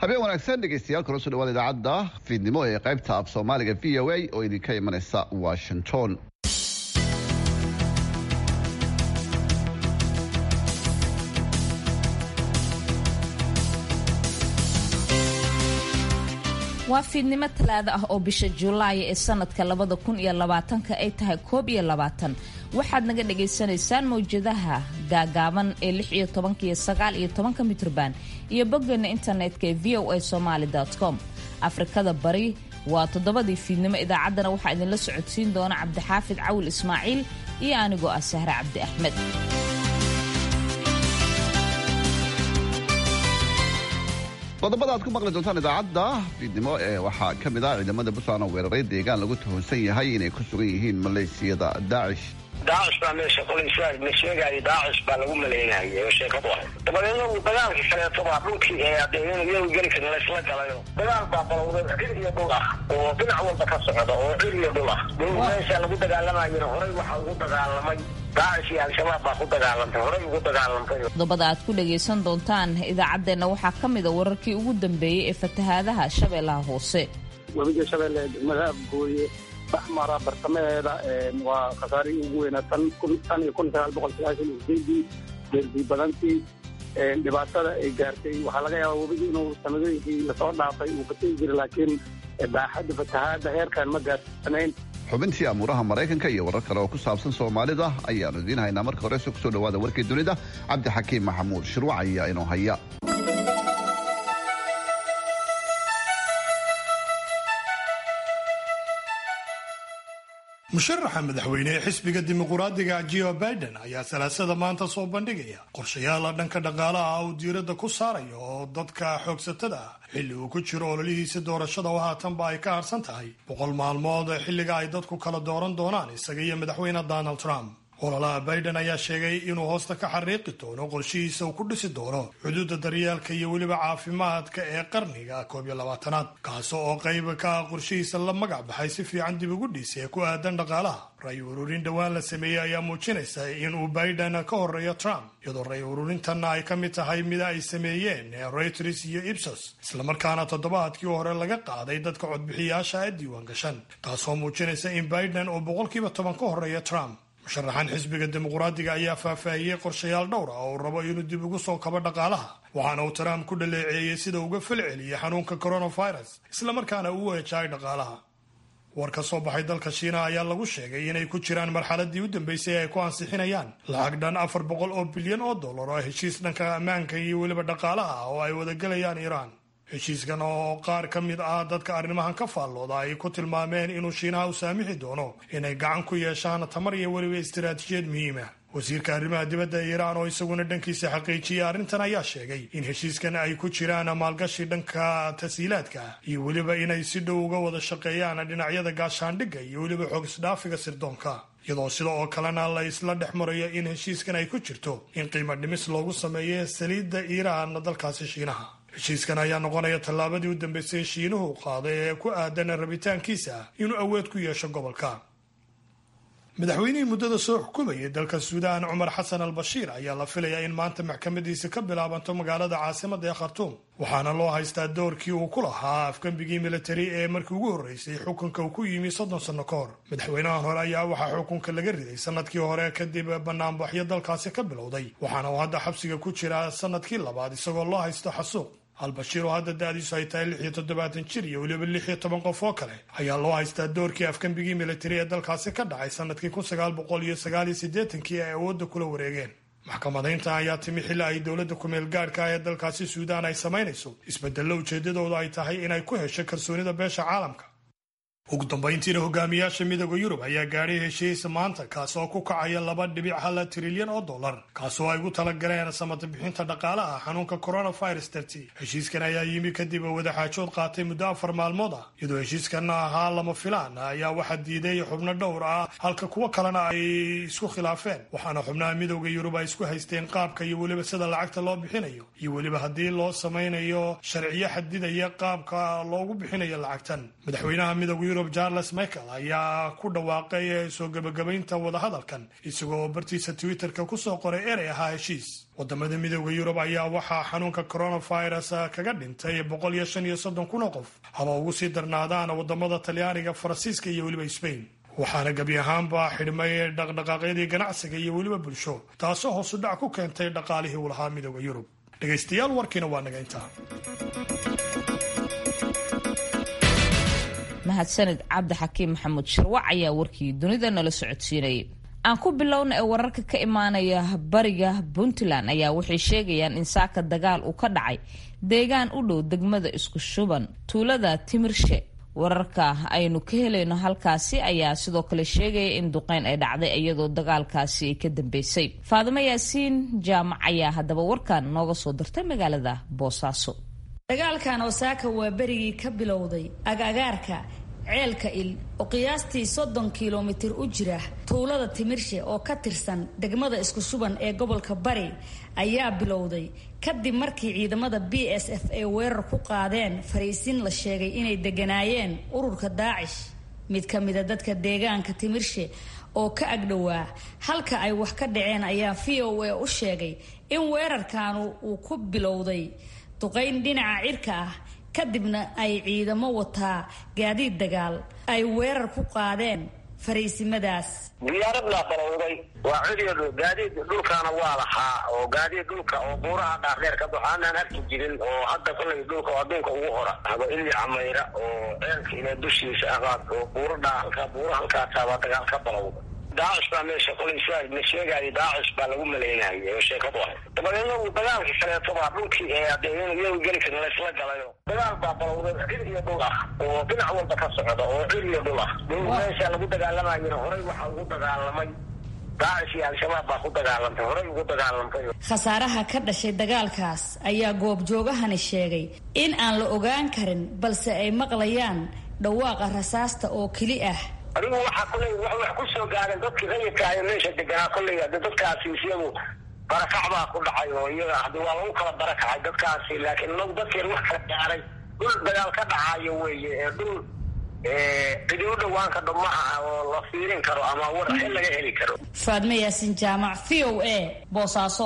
habeen wanaagsan dhegeystayaal kula soo dhawaada idaacadda fiidnimo ee qaybta af soomaaliga v o a oo idinka imanaysa washington waa fiidnimo talaada ah oo bisha julaay ee sanadka labada kun iyo labaatanka ay tahay koob iyo labaatan waxaad naga dhagaysanaysaan mawjadaha gaagaaban ee lix iyo tobanka iyo sagaal iyo tobanka mitrban iyo boggeena internetka ee v o a somaali com afrikada bari waa toddobadii fiidnimo idaacaddana waxaa idinla socodsiin doona cabdixaafid cawil ismaaciil iyo anigoo ah sahre cabdi axmed qodobada aad ku maqli doontaan idaacadda fiidnimo ee waxaa ka mid ah ciidamada puntland oo weeraray deegaan lagu tuhunsan yahay inay ku sugan yihiin maleesiyada daacish daacish baa meesha qolaysa la sheegaayo daacish baa lagu maleynayay oo sheekadu ah dabadeedna uu dagaalkii kaleeto baa dhulkii ee hadee iyagu geli karin laysla galayo dagaal baa balowday cir iyo dhul ah oo dhinac walba ka socda oo cir iyo dhul ah dhul meesha lagu dagaalamayana horey waxaa ugu dagaalamay daacish iyo al-shabaab baa ku dagaalantay horey ugu dagaalantay qodobada aad ku dhagaysan doontaan idaacaddeenna waxaa ka mid a wararkii ugu dambeeyey ee fatahaadaha shabeellaha hoose webiga shabeelle degmada abgooye baxmara bartamaheeda waa khasaarihii ugu weynaa tan tan iyo kun sagaal boqol sagaashan iyo sideedii deerdii badantii dhibaatada ay gaartay waxaa laga yaabaa webigi inuu sanadooyinkii lasoo dhaafay uu fatigi jiray laakiin baaxadda fatahaadda heerkan ma gaarsanayn xubintii amuuraha maraykanka iyo warar kale oo ku saabsan soomaalida ayaanu idiin haynaa marka horese kusoo dhawaada warkii dunida cabdixakiim maxamuud shirwac ayaa inoo haya musharaxa madaxweyne ee xisbiga dimuquraadiga jo biden ayaa salaasada maanta soo bandhigaya qorshayaala dhanka dhaqaalaha uu diiradda ku saarayo oo dadka xoogsatada ah xilli uu ku jiro ololihiisa doorashada oo haatanba ay ka harsan tahay boqol maalmood xilliga ay dadku kala dooran doonaan isaga iyo madaxweyne donald trump ololaha biden ayaa sheegay inuu hoosta ka xariiqi doono qorshihiisa uu ku dhisi doono xuduudda daryeelka iyo weliba caafimaadka ee qarniga koob iyo labaatanaad kaas oo qayb ka ah qorshihiisa la magac baxay si fiican dib ugu dhiisa ee ku aadan dhaqaalaha ray ururin dhowaan la sameeyey ayaa muujinaysa inuu biden ka horeeyo trump iyadoo ray ururintanna ay ka mid tahay mida ay sameeyeen reuters iyo ibsos islamarkaana toddobaadkii hore laga qaaday dadka codbixiyaasha ee diiwaan gashan taasoo muujinaysa in biden uu boqolkiiba toban ka horeeyo trump musharaxan xisbiga dimuquraadiga ayaa faahfaahiyey qorshayaal dhowr ah oo uu rabo inuu dib ugu soo kabo dhaqaalaha waxaana uu trump ku dhaleeceeyey sida uga falceliyey xanuunka coronavirus islamarkaana uu weejaay dhaqaalaha war ka soo baxay dalka shiina ayaa lagu sheegay inay ku jiraan marxaladii u dambeysay ay ku ansixinayaan lacag dhan afar boqol oo bilyan oo dollar oo heshiis dhanka ammaanka iyo weliba dhaqaalaha ah oo ay wadagelayaan iiraan heshiiskan oo qaar ka mid ah dadka arrimahan ka faallooda ay ku tilmaameen inuu shiinaha u saamixi doono inay gacan ku yeeshaan tamar iyo weliba istaraatiijiyad muhiima wasiirka arrimaha dibadda iiraan oo isaguna dhankiisa xaqiijiyey arrintan ayaa sheegay in heshiiskan ay ku jiraan maalgashi dhanka tasiilaadka iyo weliba inay si dhow uga wada shaqeeyaan dhinacyada gaashaandhigga iyo weliba xoogisdhaafiga sirdoonka iyadoo sida oo kalena la isla dhex marayo in heshiiskan ay ku jirto in qiimo dhimis loogu sameeyo saliidda iiraan dalkaasi shiinaha heshiiskan ayaa noqonaya tallaabadii u dambeysay shiinuhu qaaday ee ku aadan rabitaankiisa inuu awood ku yeesho gobolka madaxweynihii muddada soo xukumayay dalka suudaan cumar xasan al bashiir ayaa la filayaa in maanta maxkamadiisa ka bilaabanto magaalada caasimada ee khartuum waxaana loo haystaa doorkii uu ku lahaa afgembigii militari ee markii ugu horreysay xukunka uu ku yimi soddon sanno ka hor madaxweynahan hore ayaa waxaa xukunka laga riday sanadkii hore kadib banaanbaxyo dalkaasi ka bilowday waxaana uu hadda xabsiga ku jiraa sanadkii labaad isagoo loo haysto xasuuq albashiir oo hadda da-diisu ay tahay lix iyo toddobaatan jir iyo weliba lix iyo toban qof oo kale ayaa loo haystaa doorkii afgembigii militari ee dalkaasi ka dhacay sanadkii kun sagaal boqol iyo sagaal iyo siddeetankii ay awoodda kula wareegeen maxkamadaynta ayaa timi xilli ay dowladda kumeel gaadhka ah ee dalkaasi suudaan ay samaynayso isbedello ujeedadooda ay tahay inay ku hesho kalsoonida beesha caalamka ugu dambayntiina hogaamiyaasha midooda yurub ayaa gaadhay heshiisa maanta kaas oo ku kacaya laba dhibic hal trilyan oo dollar kaasoo ay ugu talagaleen samata bixinta dhaqaalaha xanuunka coronavirus dartii heshiiskan ayaa yimi kadib wadaxaajood qaatay muddo afar maalmood ah iyadoo heshiiskan ahaa lama filaan ayaa waxaa diiday xubno dhowr ah halka kuwo kalena ay isku khilaafeen waxaana xubnaha midooda yurub ay isku haysteen qaabka iyo weliba sida lacagta loo bixinayo iyo weliba haddii loo samaynayo sharciyo xadidaya qaabka loogu bixinayo lacagtan madaxweynaha midooda yurub charles michael ayaa ku dhawaaqay soo gebagabaynta wadahadalkan isagoo bartiisa twitterka kusoo qoray erey ahaa heshiis wadamada midooda yurub ayaa waxaa xanuunka coronavirus kaga dhintay boqol iyo shan iyo soddon kun oo qof haba ugu sii darnaadaan wadamada talyaaniga faransiiska iyo weliba sbain waxaana gebi ahaanba xidhmay dhaqdhaqaaqyadii ganacsiga iyo weliba bulsho taasoo hoosu dhac ku keentay dhaqaalihii uu lahaa midooda yurub dhegaystayaal warkiina waa naga intaa mahadsanid cabdi xakiim maxamuud shirwac ayaa warkii dunida nala socodsiinayay aan ku bilowna ee wararka ka imaanaya bariga puntland ayaa waxay sheegayaan in saaka dagaal uu ka dhacay deegaan u dhow degmada isku shuban tuulada timirshe wararka aynu ka helayno halkaasi ayaa sidoo kale sheegaya in duqeyn ay dhacday iyadoo dagaalkaasi ay ka dambeysay faadimo yaasiin jaamac ayaa haddaba warkan nooga soo dirtay magaalada boosaaso dagaalkan osaaka waa berigii ka bilowday agagaarka ceelka il oo qiyaastii soddon kilomitir u jira tuulada timirshe oo ka tirsan degmada isku shuban ee gobolka bari ayaa bilowday kadib markii ciidamada b s f ay weerar ku qaadeen fariisin la sheegay inay deganaayeen ururka daacish mid ka mida dadka deegaanka timirshe oo ka agdhowaa halka ay wax ka dhaceen ayaa v o a u sheegay in weerarkaanu uu ku bilowday duqayn dhinaca cirka ah kadibna ay ciidamo wataa gaadiid dagaal ay weerar ku qaadeen fariisimadaas diyaarad baa balowday waa cidiyo gaadiid dhulkaana waa lahaa oo gaadiid dhulka oo buuraha dhaardheer ka baxo aanaan arki jirin oo hadda kollay dhulka oo adduunka ugu hora haba ili camayra oo ceelka ila dushiisa ahaad oo buuradha halkaa buura halkaasaabaa dagaal ka balowda daacish baa meesha kolay sidaa la sheegaayo daacish baa lagu malaynayay oo sheekadu ahay dabadeedna uu dagaalkii kaleeto baa dhulkii ee hadee iyagu geli karin laysla galayo dagaal baa balowday cir iyo dhul ah oo dhinac walba ka socda oo cir iyo dhul ah dhul meesha lagu dagaalamayona horey waxaa ugu dagaalamay daacish iyo al-shabaab baa ku dagaalamtay horey ugu dagaalamtay khasaaraha ka dhashay dagaalkaas ayaa goobjoogahani sheegay in aan la ogaan karin balse ay maqlayaan dhawaaqa rasaasta oo keli ah adigu waxaa koley wax ku soo gaareen dadkii rayidka ayo meesha deganaa kolley hade dadkaasi iyagu barakac baa ku dhacay oo iyaga hadi waa lagu kala barakacay dadkaasi laakiin inagu dadkeen wax kala gaaray dhul dagaal ka dhacayo weeye ee dhul cidi u dhawaanka dho ma aha oo la fiirin karo ama war xil laga heli karo faadme yaasin jaamac v o a boosaaso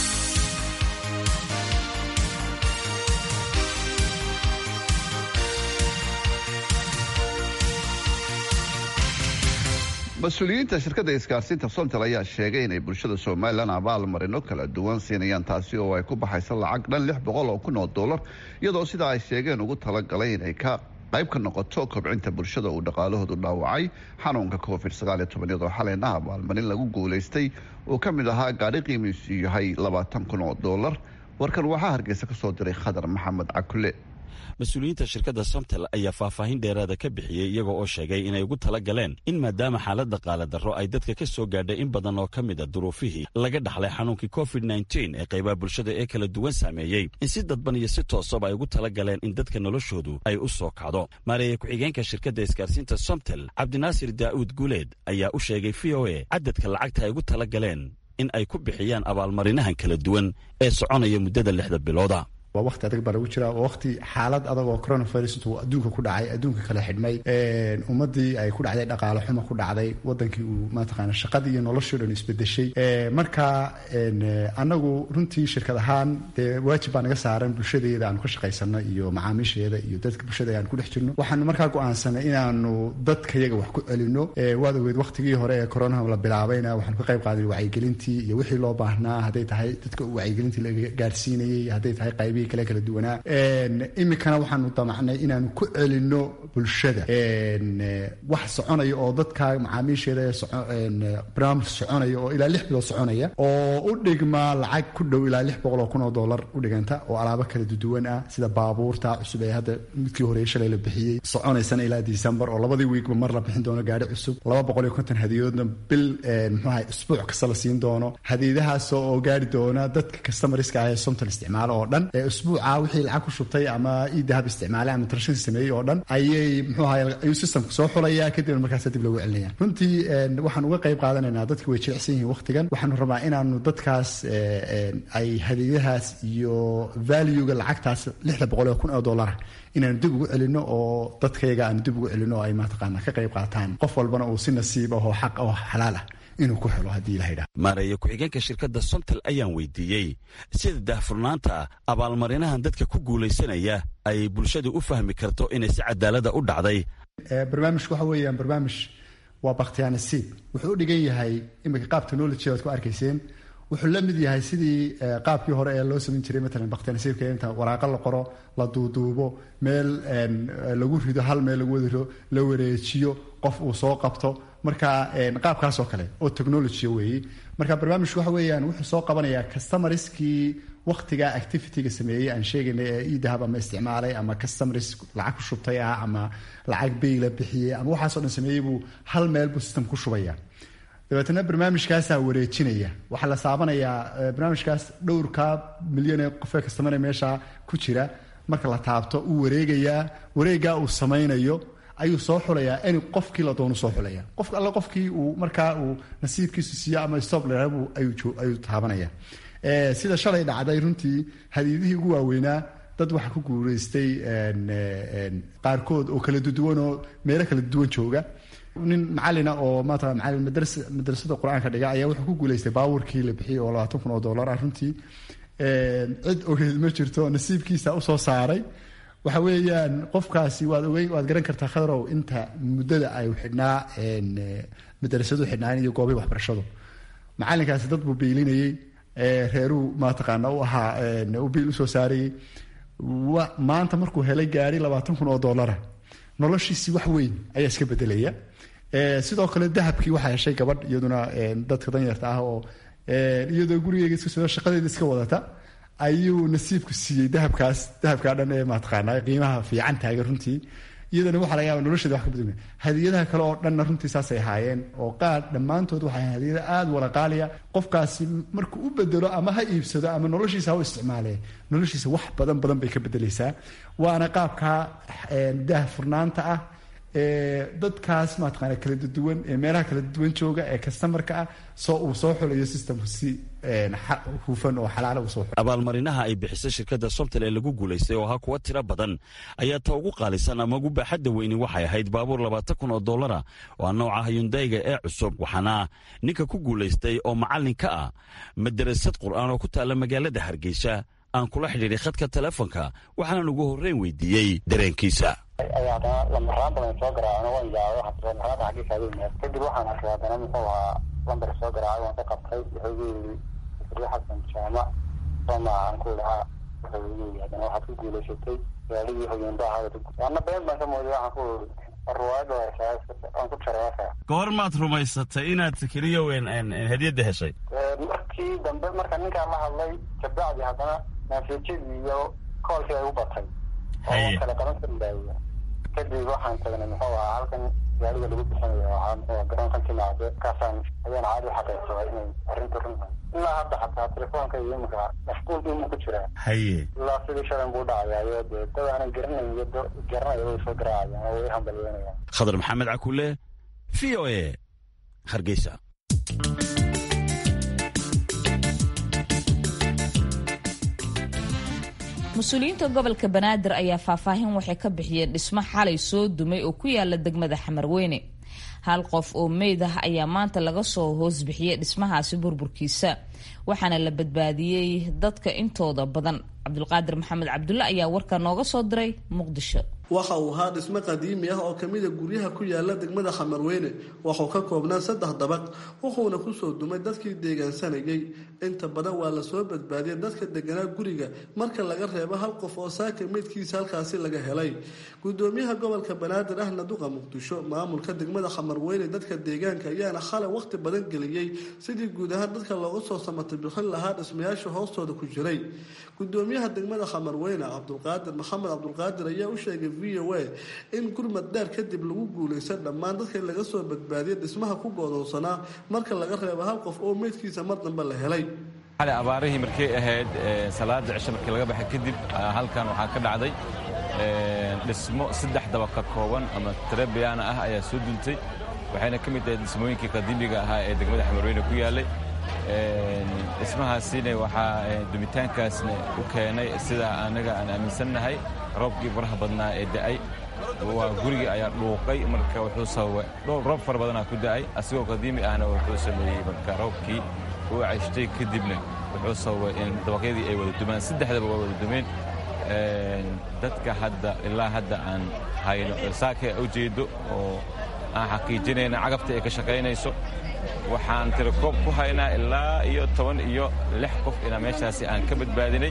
mas-uuliyiinta shirkadda isgaarsiinta sontel ayaa sheegay inay bulshada somalilan abaal marino kala duwan siinayaan taasi oo ay ku baxaysa lacag dhan lix boqol oo kun oo dollar iyadoo sidaa ay sheegeen ugu talagalay inay ka qayb ka noqoto kobcinta bulshada uu dhaqaalahoodu dhaawacay xanuunka covid sagaaliyo toban iyadoo xalayna abaalmarin lagu guulaystay oo ka mid ahaa gaadhi qiimiisu yahay labaatan kun oo dollar warkan waxaa hargeysa ka soo diray khadar maxamed cakule mas-uuliyiinta shirkadda somtel ayaa faahfaahin dheeraada ka bixiyey iyagoo oo sheegay inay ugu tala galeen in maadaama xaaladda qaaladarro ay dadka ka soo gaadhay in badan oo ka mid a duruufihii laga dhaxlay xanuunkii covid nteen ee qaybaha bulshada ee kala duwan saameeyey in si dadban iyo si toosaba ay ugu tala galeen in dadka noloshoodu ay u soo kacdo maareeye ku-xigeenka shirkadda isgaarsiinta somtel cabdinaasir daa'uud guuleed ayaa u sheegay v o a cadadka lacagta ay ugu tala galeen in ay ku bixiyaan abaalmarinahan kala duwan ee soconaya muddada lixda bilooda waa waqti adag baa lagu jiraa waa waqti xaalad adag oo coronavirus intuu adduunka ku dhacay adduunka kala xidhmay ummadii ay ku dhacday dhaqaalo xumo ku dhacday wadankii uu mataqaana shaqadii iyo noloshii dhan isbedeshay marka anagu runtii shirkad ahaan dee waajib baa naga saaran bulshadeeda aanu ka shaqaysano iyo macaamiisheeda iyo dadka bulshada aan ku dhex jirno waxaanu markaa go-aansanay inaanu dadka yaga wax ku celino waad ogeed waqtigii hore ee coronaha la bilaabayna waxaanu ka qayb qaadanay wacyigelintii iyo wixii loo baahnaa hadday tahay dadka wacyigelintii laga gaarsiinayay hadday tahay qaybii kale kala duwanaa iminkana waxaanu damacnay inaanu ku celino bulshada wax soconaya oo dadka macaamiisheeda barnaamij soconaya oo ilaa lix bilood soconaya oo u dhigma lacag ku dhow ilaa lix boqol oo kun oo dollar u dhiganta oo alaabo kala duwan ah sida baabuurta cusub ee hadda midkii horeeye shalay la bixiyey soconaysana ilaa december oo labadii wiigba mar la bixin doono gaari cusub laba boqol iyo konton hadiyadoodna bil muxuaha isbuuc kasta la siin doono hadiyadahaas oo gaari doona dadka customarska ah ee somtal isticmaalo oo dhan usbuuca wixii lacag ku shubtay ama idahab isticmaalay ama transhin sameeyey oo dhan ayay muxuu ahay ayuu systemku soo xulaya kadibna markaas dib lagu celinaya runtii waxaan uga qayb qaadanaynaa dadki way jilicsan yihiin waqtigan waxaanu rabaa inaanu dadkaas ay hadiidahaas iyo valuega lacagtaas lixda boqol oo kun oo dollara inaanu dib ugu celino oo dadkayga aanu dib ugu celino oo ay mataqaana ka qayb qaataan qof walbana uu si nasiib ah oo xaq oo xalaal ah inuu ku helo haddii ilaha idhaha maareeye ku-xigeenka shirkadda somtal ayaan weydiiyey sida daahfurnaanta abaalmarinahan dadka ku guulaysanaya ay bulshadu u fahmi karto inay si cadaalada u dhacday barnaamijku waxa weeyaan barnaamij waa bakhtiyaanasiib wuxuu u dhigan yahay iminka qaab technology aad ku arkayseen wuxuu la mid yahay sidii qaabkii hore ee loo samayn jiray matalan bakhtiyaanasiibka inta waraaqo la qoro la duuduubo meel lagu rido hal meel lagu wada la wareejiyo qof uu soo qabto marka qaabkaas oo kale oo technology weeye marka barnaamijku waxa weeyaan wuxuu soo qabanayaa customariskii waktiga activityga sameeyey aan sheegaynay ee idahab ama isticmaalay ama customaris lacag ku shubtay ah ama lacag bayla bixiyey ama waxaasoo dhan sameeyey buu hal meel buu system ku shubaya dabeetna barnaamijkaasaa wareejinaya waxaa la saabanayaa barnaamijkaas dhowrka milyan ee qofee kastamane meesha ku jira marka la taabto uu wareegayaa wareegaa uu samaynayo ayuu soo xulayaa in qofkii la doonu soo xulaya qof alle qofkii uu markaa uu nasiibkiisu siiyo ama stop lerabu ayuu taabanaya sida shalay dhacday runtii hadiidihii ugu waaweynaa dad waxaa ku guulaystay qaarkood oo kala duwan oo meelo kala duwan jooga nin macalina oo maata macalin madrasada qur-aanka dhiga ayaa wuxuu ku guulaystay baabuurkii la bixiyey oo labaatan kun oo dollar ah runtii cid ogeyd ma jirto nasiibkiisa usoo saaray waxa weeyaan qofkaasi waad ogeyn waad garan kartaa khadarow inta muddada ay xidhnaa madrasadu xidhnaan iyo goobii waxbarashadu macalinkaasi dad buu biilinayey reeruu mataqaana u ahaa u biil usoo saarayey maanta markuu helay gaari labaatan kun oo dollara noloshiisii wax weyn ayaa iska bedelaya sidoo kale dahabkii waxaa heshay gabadh iyaduna dadka danyarta ah oo iyadoo gurigeega iska soo shaqadeeda iska wadata ayuu nasiibku siiyey dahabkaas dahabkaa dhan ee mataqaana qiimaha fiican taagan runtii iyadana waxaa laga yaaba nolosheeda wax ka bedel hadiyadaha kale oo dhanna runtii saasay ahaayeen oo qaar dhammaantood waxay hadiyada aada walaqaaliya qofkaasi markuu u bedelo ama ha iibsado ama noloshiisa ha u isticmaale noloshiisa wax badan badan bay ka bedeleysaa waana qaabka daah furnaanta ah dadkaas mataqaana kala duwan ee meelaha kala duwan jooga ee customarka ah soo uu soo xulayo systemku si hufan oo xalaala usoo abaalmarinaha ay bixisay shirkadda somtal ee lagu guulaystay oo ahaa kuwa tiro badan ayaa ta ugu qaalisan ama ugu baaxadda weyni waxay ahayd baabuur labaatan kun oo dollara waa nooca hayundayga ee cusub waxaana ninka ku guulaystay oo macallin ka ah madarasad qur'aan oo ku taalla magaalada hargeysa aan kula xidhiidhay khadka telefonka waxaanan ugu horreyn weydiiyey dareenkiisa ayaa haddana lambaraan badan soo garaacno waan yaabay marada xaggiisa agu imaad kadib waxaan arkay haddana muxuu ahaa lambar soo garaacay waan ka qabtay wuxuu igu yidhi isri xasan jaamac sooma aan ku lahaa wuxuu igu yidhi haddana waxaad ku guulaysatay gaaligii hogeynba ahaa waana been baan ka mooday waxaan ku ruwaayadda aan ku jareefa goor maad rumaysatay inaad keliya weyn hadiyadda heshay markii dambe marka ninkaan la hadlay kabacdi haddana maasajadii iyo koolkii ay u batay oo kala qaban karin baawiya kadib waxaan tagnay muxuu ahaa halkan gaariga lagu bixinayo waxaa muxuu garoonkan timaade markaasaan ayaan caadi xaqiiqsaday inay arrinta run tahay ilaa hadda xataa telefoonka iyo iminka mashquul imu ku jiraa haye ilaa sidii shalan buu dhacayayo dee dad aanan garanayn iyo garanaya way soo garaacayaan oo way hambalyeynayaan khadar maxamed cakule v o a hargeysa mas-uuliyiinta gobolka banaadir ayaa faahfaahin waxay ka bixiyeen dhismo xalay soo dumay oo ku yaala degmada xamarweyne hal qof oo meyd ah ayaa maanta laga soo hoosbixiyey dhismahaasi burburkiisa waxaana la badbaadiyey dadka intooda badan cabdulqaadir maxamed cabdulle ayaa warka nooga soo diray muqdisho waxa uu ahaa dhismo qadiimi ah oo kamida guryaha ku yaala degmada xamarweyne waxuu ka koobnaa saddex dabaq wuxuuna kusoo dumay dadkii deegaansanayay inta badan waa lasoo badbaadiyay dadka deganaa guriga marka laga reebo hal qof oo saaka meydkiisa halkaasi laga helay gudoomiyaha gobolka banaadir ahna duqa muqdisho maamulka degmada xamarweyne dadka deegaanka ayaana xalay waqti badan geliyey sidii guud ahaan dadka looga soo samatay bixin lahaa dhismayaasha hoostooda ku jiray gudoomiyaha degmada xamarweyne cabdulqaadir maxamed cabdulqaadir ayaa u sheegay v o a in gurmad dheer kadib lagu guulaysan dhammaan dadkii laga soo badbaadiyay dhismaha ku goodoonsanaa marka laga reebo hal qof oo meydkiisa mar dambe la helay xalay abaarihii markay ahayd salaada cisho markii laga baxay kadib halkan waxaa ka dhacday dhismo saddex daba ka kooban ama trebiyaana ah ayaa soo duntay waxayna ka mid ahayd dhismooyinkii qadiimiga ahaa ee degmada xamarweyne ku yaallay dhismahaasina waxaa dumitaankaasna u keenay sida anaga aan aaminsannahay roobkii faraha badnaa ee da'ay waa gurigii ayaa dhuuqay marka wuxuu sababay roob fara badanaa ku da'ay asigoo qadiimi ahna wuxuu sameeyey marka roobkii uu cayshtay kadibna wuxuu sababay in dabaqyadii ay wada dumaan saddexdaba waa wada dumeen dadka hadda ilaa hadda aan hayno saaka u jeedo oo aan xaqiijinayna cagafta ay ka shaqaynayso waxaan tirakoob ku haynaa ilaa iyo toban iyo lix qof inaa meeshaasi aan ka badbaadinay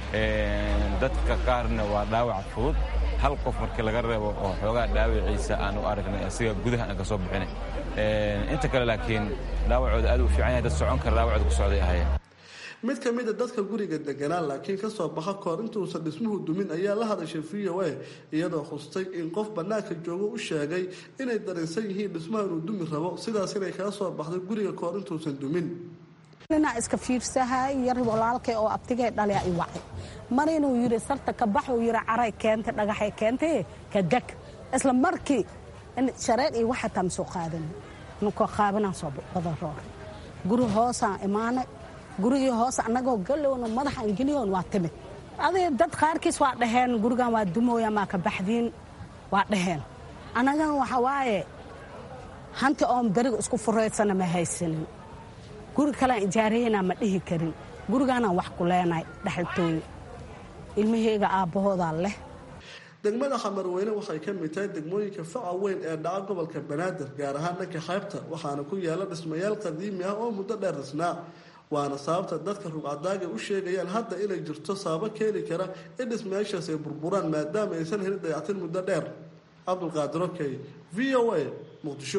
dadka qaarna waa dhaawac fudud hal qof markii laga reebo oo xoogaa dhaawaciisa aan u aragnay asiga gudaha aan ka soo bixinay inta kale laakiin dhaawacooda aad u fiican yahay dad socon kara dhaawacooda ku socday ahayeen mid ka mid a dadka guriga deganaa laakiin kasoo baxa kahor intuusan dhismuhu dumin ayaa la hadashay v o a iyadoo khustay in qof bannaanka joogo u sheegay inay dareensan yihiin dhismaha inuu dumi rabo sidaas inay kaga soo baxday guriga kahor intuusan dumin ninaa iska fiirsahay yar walaalkay oo abtigay dhalea i wacay mar inuu yidhi sarta ka baxuu yidhi caray keentay dhagaxay keentay ka deg isla markii shareer iyo waxa taa masoo qaadan nunkoo qaabinaan soo badan roor guri hoosaan imaanay gurigii hoos annagoo galowna madaxaan geliyoon waa timid adig dad qaarkiis waa dhaheen gurigan waa dumooya maa ka baxdiin waa dhaheen annagana waxa waaye hanti oon beriga isku furaysana ma haysanin guri kalean ijaaraynaa ma dhihi karin gurigaanaan wax ku leenahay dhexaltooyo ilmaheyga aabbahoodaa leh degmada xamarweyne waxay ka mid tahay degmooyinka faca weyn ee dhaca gobolka banaadir gaar ahaan dhanka xeybta waxaana ku yaala dhismayaal qadiimi ah oo muddo dheer dhisnaa waana sababta dadka rugcadaaga u sheegayaan hadda inay jirto sababo keeni kara in dhismayaashaas ay burburaan maadaama aysan helin dayactin muddo dheer cabdulqaadir okey v o a muqdisho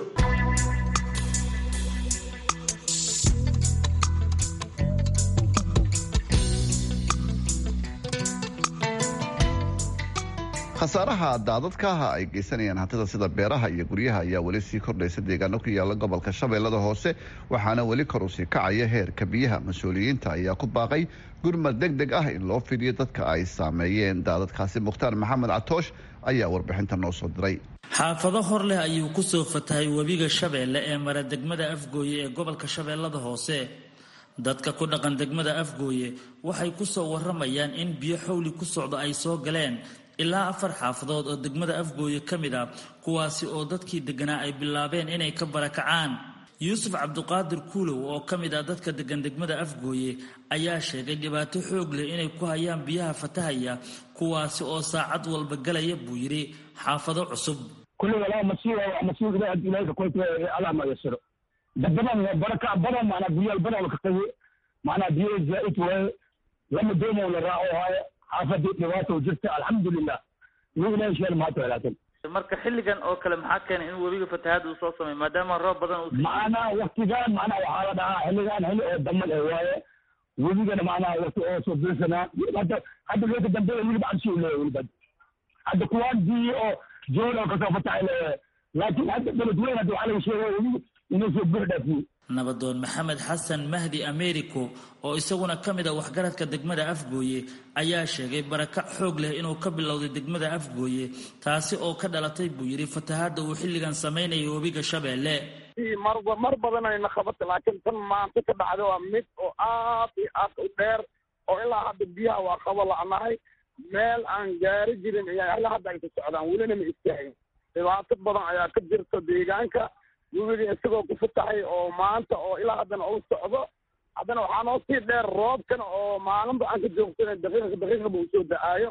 khasaaraha daadadkaaha ay geysanayaan hantida sida beeraha iyo guryaha ayaa weli sii kordhaysa deegaano ku yaala gobolka shabeellada hoose waxaana weli kor usii kacaya heerka biyaha mas-uuliyiinta ayaa ku baaqay gurmad deg deg ah in loo fidiyo dadka ay saameeyeen daadadkaasi mukhtaar maxamed catoosh ayaa warbixinta noo soo diray xaafado hor leh ayuu ku soo fatahay webiga shabeelle ee mara degmada afgooye ee gobolka shabeellada hoose dadka ku dhaqan degmada afgooye waxay ku soo waramayaan in biyo xowli ku socda ay soo galeen ilaa afar xaafadood oo degmada afgooye ka mid ah kuwaasi oo dadkii degganaa ay bilaabeen inay ka barakacaan yuusuf cabduqaadir kuulow oo ka mid ah dadka deggan degmada afgooye ayaa sheegay dhibaato xoog leh inay ku hayaan biyaha fatahaya kuwaasi oo saacad walba galaya buu yidhi xaafado cusub kulli walaa masiiba masiiba ilaahay ilaahay ka koyta allah ma yasiro dabadan baraka badan macna biyaal badan ka tawi macna biyo zaa'id waaye lama doomo la raaco waaye xaafadii dhibaato jirta alxamdulilah wuu ilaahay sheel mahad walaatan marka xilligan oo kale maxaa keenay in webiga fatahaad uu soo sameeyo maadaama roob badan uu macnaa waktigaan macnaa waxaa la dhahaa xilligaan xilli oo damal eh waaye webigana macnaa wakti oo soo bilsanaa hadda hadda looga dambeeya weliba cabsi u leeyahay weliba hadda kuwaan biyi oo jool oo kasoo fatahay leeyahay laakiin hadda beled weyn hadda waxaa laga sheegay webiga inuu soo buux dhaafiyey nabadoon maxamed xasan mahdi americo oo isaguna ka mid a waxgaradka degmada afgooye ayaa sheegay barakac xoog leh inuu ka bilowday degmada afgooye taasi oo ka dhalatay buu yidhi fatahaadda uu xilligan samaynayo webiga shabeelle mar mar badan ayna qabatay laakiin tan maanta ka dhacda waa mid oo aad iyo aad u dheer oo ilaa hadda biyaha waa qabo la'nahay meel aan gaari jirin ayaa ilaa hadda ay ku socdaan welina ma istaagin dhibaato badan ayaa ka jirta deegaanka webiga isagoo ku fatahay oo maanta oo ilaa haddana uu socdo haddana waxaa noo sii dheer roobkan oo maalinba aan ka joogsanay daqiiqa daqiiqaba uu soo da-aayo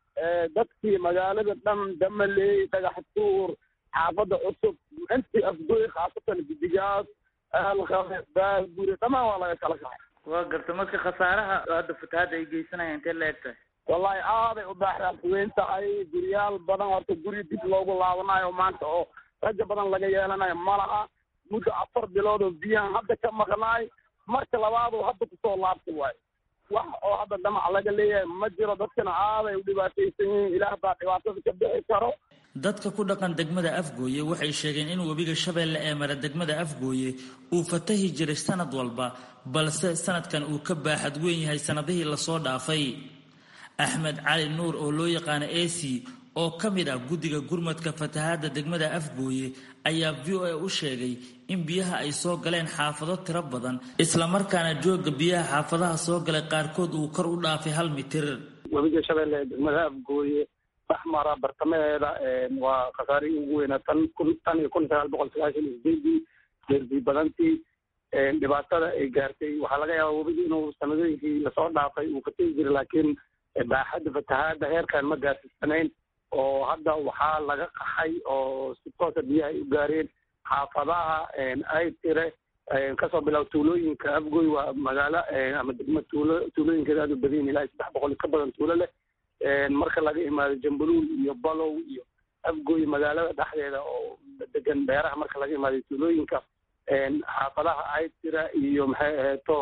dadkii magaalada dhan damaley dhagax tuur xaafadda cusub intii afgooy khaasatan gidigaas aalqabe baaguri dhammaan waa laga kala kacay waa garta marka khasaaraha hadda fatahaadda ay geysanayaan intee la eg tahay wallahi aaday u baaxdaas weyn tahay guryaal badan horta guri dib loogu laabanayo maanta oo raja badan laga yeelanayo ma laha muddo afar bilood oo biyahan hadda ka maqnaay marka labaadu hadda kusoo laabta waayo wax oo hadda dhamac laga leeyahay ma jiro dadkana aaday u dhibaataysan yihiin ilaah baa dhibaatada ka bixi karo dadka ku dhaqan degmada afgooye waxay sheegeen in webiga shabeelle ee mara degmada afgooye uu fatahi jiray sanad walba balse sanadkan uu ka baaxad weyn yahay sanadihii lasoo dhaafay axmed cali nuur oo loo yaqaano ac oo ka mid ah guddiga gurmadka fatahaadda degmada afgooye ayaa v o a u sheegay in biyaha ay soo galeen xaafado tiro badan islamarkaana jooga biyaha xaafadaha soo galay qaarkood uu kor u dhaafay hal mitir webiga shabeelle ee degmada afgooye baxmara bartamaheeda waa khasaarihii ugu weynaa tan kun tan iyo kun sagaal boqol sagaashan iyo sideedii deerbii badantii dhibaatada ay gaartay waxaa laga yaabaa webigi inuu sanadooyinkii lasoo dhaafay uu fategi jiray laakiin baaxadda fatahaadda heerkan ma gaarsiisanayn oo hadda waxaa laga qaxay oo si toosa biyaha ay u gaareen xaafadaha ay tire kasoo bilaab tuulooyinka afgoy waa magaalo ama degmo tuulo tuulooyinkeeda aad u badan ilaa saddex boqol ka badan tuulo leh marka laga imaado jambuluul iyo balow iyo afgoy magaalada dhexdeeda oo degan beeraha marka laga imaado tuulooyinka xaafadaha aytira iyo maxay aheeto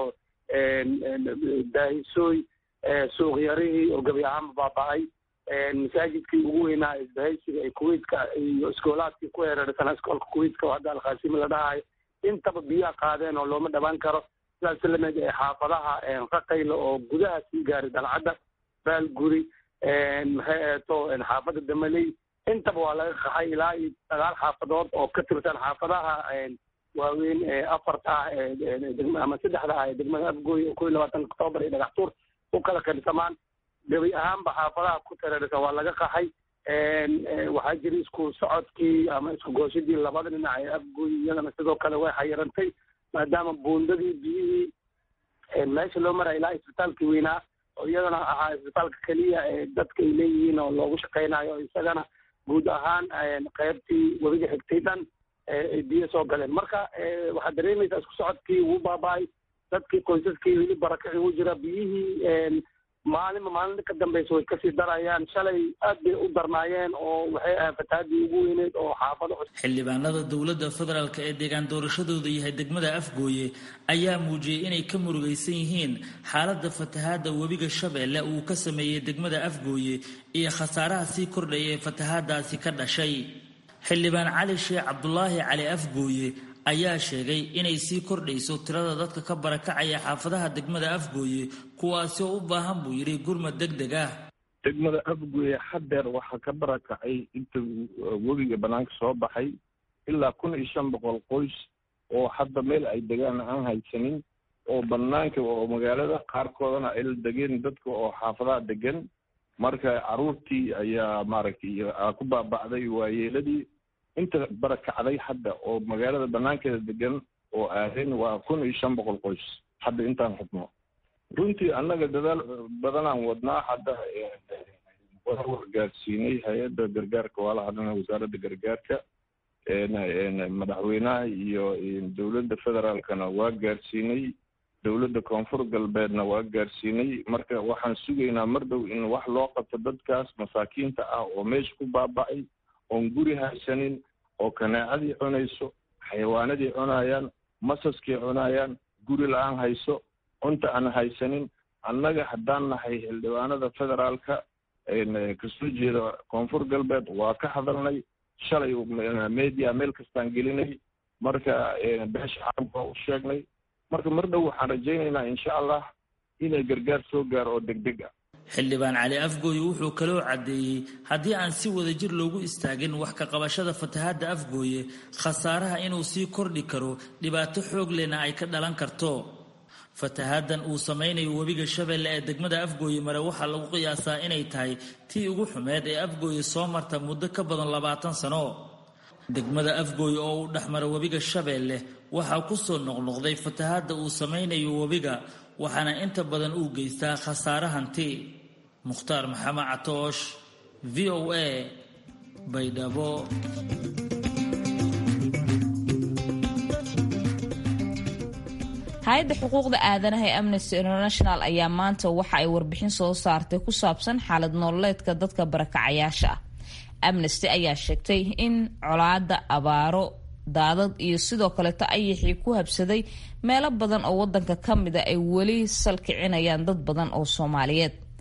daahisooy suuqyarihii oo gebi ahaanba baaba-ay masaajidkii ugu weynaa isbahaysiga ee kuwaitka iyo iskoolaadkii ku hereersanaa iskoolka kuwaitka oo hadda alkhaasimi la dhahayo intaba biyaha qaadeen oo looma dhawaan karo sidaas lamid ee xaafadaha raqayla oo gudaha sii gaaray dalcadda baalguri maxay aheeto xaafadda damaley intaba waa laga qaxay ilaa iyo sagaal xaafadood oo ka tirsan xaafadaha waaweyn ee afarta ah ama saddexda ah ee degmada afgooy oo kow iyo labaatan octoobar iyo dhagaxtuur u kala qirsamaan gebi ahaanba xaafadaha ku tareersan waa laga qaxay waxaa jira isku socodkii ama isku gooshadii labada dhinac ee afgooy iyadana sidoo kale way xayirantay maadaama buundadii biyihii meesha loo maraya ilaa isbitaalkii weynaa oo iyadana ahaa isbitaalka keliya ee dadka ay leeyihiin oo loogu shaqaynayo isagana guud ahaan qaybtii webiga xigtay dhan ay biyo soo galeen marka waxaad dareemaysaa isku socodkii wuu baaba-ay dadkii qoysaskii weli barakaci u jira biyihii maalinba maalinta ka dambeysa way kasii darayaan shalay aad bay u darnaayeen oo waxay ahayd fatahaadii ugu weyneyd oo xaafado xildhibaanada dowladda federaalk ee deegaan doorashadooda yahay degmada afgooye ayaa muujiyey inay ka murugaysan yihiin xaaladda fatahaadda webiga shabeelle uu ka sameeyey degmada afgooye iyo khasaaraha sii kordhaya ee fatahaadaasi ka dhashay xildhibaan cali sheekh cabdulaahi cali afgooye ayaa sheegay inay sii kordhayso tirada dadka ka barakacaya xaafadaha degmada afgooye kuwaasi oo u baahan buu yidhi gurmad deg deg ah degmada afgooye hadeer waxaa ka barakacay inta webiga banaanka soo baxay ilaa kun iyo shan boqol qoys oo hadda meel ay degaan aan haysanin oo banaanka oo magaalada qaarkoodana ay la degeen dadka oo xaafadaha degan marka caruurtii ayaa maaragtay ku baaba'day waayeeladii inta barakacday hadda oo magaalada banaankeeda degan oo aadeen waa kun iyo shan boqol qoys hadda intaan xubno runtii annaga dadaal badanaan wadnaa hadda waa wargaarsiinay hay-adda gargaarka waa la hadlana wasaaradda gargaarka madaxweynaha iyo dowladda federaalkana waa gaarsiinay dowladda koonfur galbeedna waa gaarsiinay marka waxaan sugaynaa mar dhow in wax loo qabto dadkaas masaakiinta ah oo meesha ku baaba'ay oon guri haysanin oo kanaacadii cunayso xayawaanadii cunayaan masaskii cunayaan guri la-aan hayso cunta aan haysanin annaga haddaan nahay xildhibaanada federaalka kasoo jeeda koonfur galbeed waa ka hadalnay shalay media meel kastaan gelinay marka beesha caalamka waa u sheegnay marka mar dhow waxaan rajaynaynaa insha allah inay gargaar soo gaaro oo deg deg ah xildhibaan cali afgooye wuxuu kaloo caddeeyey haddii aan si wadajir loogu istaagin wax ka qabashada fatahaadda afgooye khasaaraha inuu sii kordhi karo dhibaato xoog lehna ay ka dhalan karto fatahaaddan uu samaynayo webiga shabeelle ee degmada afgooye mare waxaa lagu qiyaasaa inay tahay tii ugu xumeed ee afgooye soo marta muddo ka badan labaatan sano degmada afgooye oo uu dhexmara webiga shabeelle waxaa ku soo noqnoqday fatahaadda uu samaynayo webiga waxaana inta badan uu geystaa khasaare hanti mukhtaar maxamed catoosh v o a baydhabo hay-adda xuquuqda aadanaha ee amnesty international ayaa maanta waxa ay warbixin soo saartay ku saabsan xaalad nololeedka dadka barakacayaasha ah amnesty ayaa sheegtay in colaada abaaro daadad iyo sidoo kaleeto ayaxii ku habsaday meelo badan oo wadanka ka mida ay weli salkicinayaan dad badan oo soomaaliyeed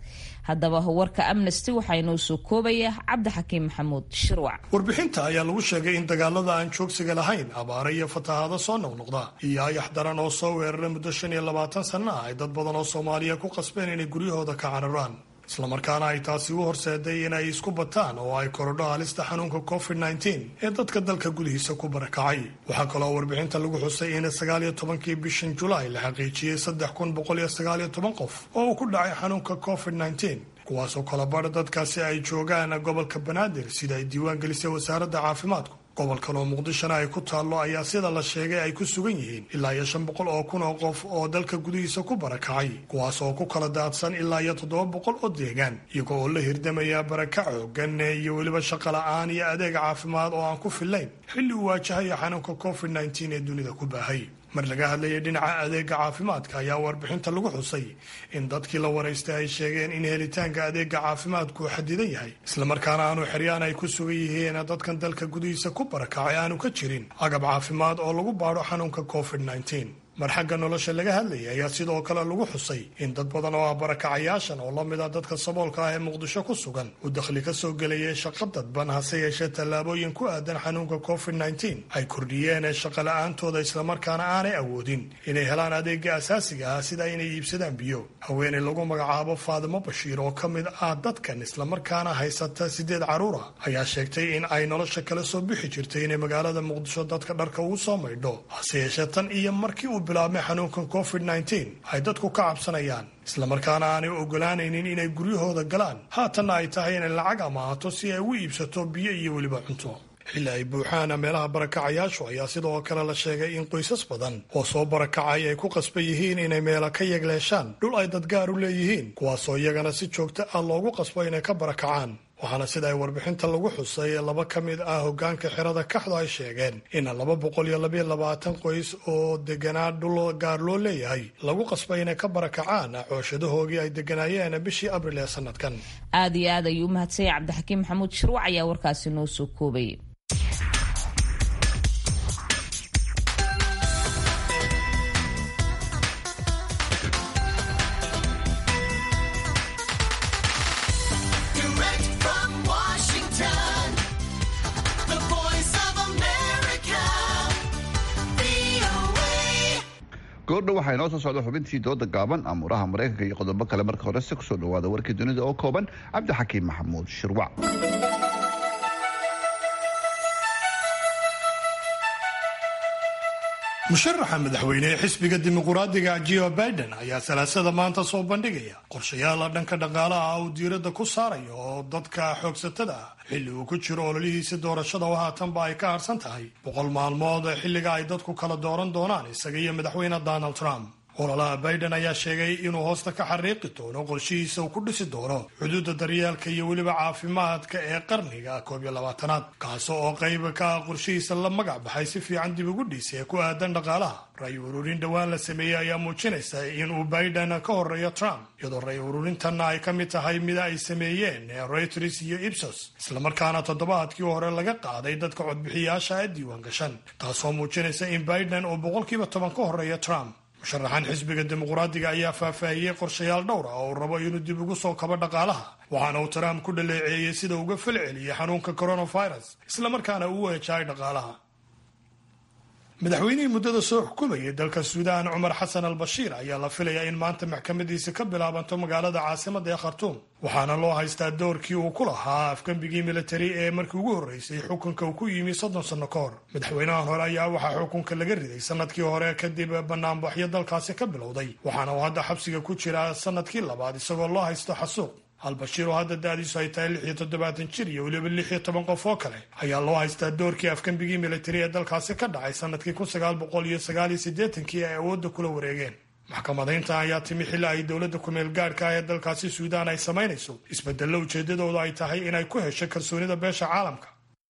haddaba warka amnesty waxaa inoo soo koobaya cabdixakiim maxamuud shirwac warbixinta ayaa lagu sheegay in dagaalada aan joogsiga lahayn abaare iyo fatahaado soo noqnoqda iyo ayax daran oo soo weerara muddo shan iyo labaatan sanno ah ay dad badan oo soomaaliya ku qasbeen inay guryahooda ka cararaan islamarkaana ay taasi u horseeday inay isku bataan oo ay korodho halista xanuunka covid nteen ee dadka dalka gudihiisa ku barakacay waxaa kaloo warbixinta lagu xusay in sagaal iyo tobankii bishan julaay la xaqiijiyey saddex kun boqol iyo sagaal iyo toban qof oo uu ku dhacay xanuunka covid nteen kuwaasoo kala badha dadkaasi ay joogaan gobolka banaadir sida ay diiwaan gelisay wasaaradda caafimaadku gobolkan oo muqdishona ay ku taallo ayaa sida la sheegay ay ku sugan yihiin ilaa iyo shan boqol oo kun oo qof oo dalka gudihiisa ku barakacay kuwaas oo ku kala daadsan ilaa iyo toddoba boqol oo deegaan iyago oo la hirdamaya barakac xoogan iyo weliba shaqo la-aan iyo adeeg caafimaad oo aan ku fillayn xilli uu waajahaya xanuunka covid nteen ee dunida ku baahay mar laga hadlayay dhinaca adeega caafimaadka ayaa warbixinta lagu xusay in dadkii la waraystay ay sheegeen in helitaanka adeega caafimaadku xadidan yahay islamarkaana aanu xeryaan ay ku sugan yihiin dadkan dalka gudihiisa ku barakacay aanu ka jirin agab caafimaad oo lagu baadho xanuunka covid nteen mar xagga nolosha laga hadlayay ayaa sidoo kale lagu xusay in dad badan oo ah barakacayaashan oo la mid a dadka saboolka ah ee muqdisho ku sugan uu dakhli ka soo gelayay shaqo dadban hase yeeshee tallaabooyin ku aadan xanuunka covid nteen ay kordhiyeen shaqo la-aantooda islamarkaana aanay awoodin inay helaan adeega asaasiga ah sida inay iibsadaan biyo haweeney lagu magacaabo faadimo bashiir oo ka mid ah dadkan islamarkaana haysata sideed caruura ayaa sheegtay in ay nolosha kala soo bixi jirtay inay magaalada muqdisho dadka dharka ugu soo maydho hase yeeshee tan iyo markii uu bilaabmay xanuunkan covid nteen ay dadku ka cabsanayaan islamarkaana aanay ogolaanaynin inay guryahooda galaan haatanna ay tahay inay lacag amaahato si ay ugu iibsato biyo iyo weliba cunto xilli ay buuxaana meelaha barakacayaashu ayaa sidoo kale la sheegay in qoysas badan oo soo barakacay ay ku qasban yihiin inay meela ka yegleeshaan dhul ay dadgaar u leeyihiin kuwaasoo iyagana si joogto ah loogu qasbo inay ka barakacaan waxaana sida ay warbixinta lagu xusay laba ka mid ah hogaanka xerada kaxdu ay sheegeen in laba boqol iyo labaiyo labaatan qoys oo deganaa dhul gaar loo leeyahay lagu qasbay inay ka barakacaan cooshadahoogii ay deganaayeen bishii abril ee sanadkan aad iyo aad ayuu umahadsanyay cabdixakiim maxamuud shirwac ayaa warkaasi noo soo koobay goordhow waxaa inoo soo socda xubintii dooda gaaban amuuraha maraykanka iyo qodobo kale marka hore si kusoo dhawaada warkii dunida oo kooban cabdixakiim maxamuud shirwac musharaxa madaxweyne ee xisbiga dimuquraadiga jio biden ayaa salaasada maanta soo bandhigaya qorshayaala dhanka dhaqaalaha uu diiradda ku saarayo oo dadka xoogsatada ah xilli uu ku jiro ololihiisa doorashada oo haatanba ay ka harsan tahay boqol maalmood xilliga ay dadku kala dooran doonaan isaga iyo madaxweyne donald trump ololaha biden ayaa sheegay inuu hoosta ka xariiqi doono qorshihiisa uu ku dhisi doono xuduudda daryeelka iyo weliba caafimaadka ee qarniga koob iyo labaatanaad kaas oo qayb ka ah qorshihiisa la magac baxay si fiican dib ugu dhiisa ee ku aadan dhaqaalaha ray ururin dhowaan la sameeyey ayaa muujinaysa inuu biden ka horeeyo trump iyadoo ray ururintanna ay ka mid tahay mida ay sameeyeen reuters iyo ibsos islamarkaana toddobaadkii hore laga qaaday dadka codbixiyaasha ee diiwaan gashan taasoo muujinaysa in biden uu boqolkiiba toban ka horeeyo trump musharaxan xisbiga dimuqraadiga ayaa faahfaahiyey qorshayaal dhowr ah oo uu rabo inuu dib ugu soo kabo dhaqaalaha waxaana uu trump ku dhaleeceeyey sida uga falceliyey xanuunka coronavirus islamarkaana uu weejahay dhaqaalaha madaxweynihii muddada soo xukumayay dalka suudaan cumar xasan al bashiir ayaa la filayaa in maanta maxkamadiisa ka bilaabanto magaalada caasimada ee khartuum waxaana loo haystaa doorkii uu ku lahaa afgembigii militari ee markii ugu horreysay xukunka uu ku yimi soddon sanno ka hor madaxweynahan hore ayaa waxaa xukunka laga riday sanadkii hore kadib banaanbaxyo dalkaasi ka bilowday waxaana uu hadda xabsiga ku jiraa sanadkii labaad isagoo loo haysto xasuuq albashiir oo hadda da-diisu ay tahay lix iyo toddobaatan jir iyo weliba lix iyo toban qof oo kale ayaa loo haystaa doorkii afgembigii militari ee dalkaasi ka dhacay sanadkii kun sagaal boqol iyo sagaal iyo siddeetankii ay awoodda kula wareegeen maxkamadaynta ayaa timi xilli ay dowladda kumeel gaadhka ah ee dalkaasi suudaan ay samaynayso isbedello ujeedadooda ay tahay inay ku hesho kalsoonida beesha caalamka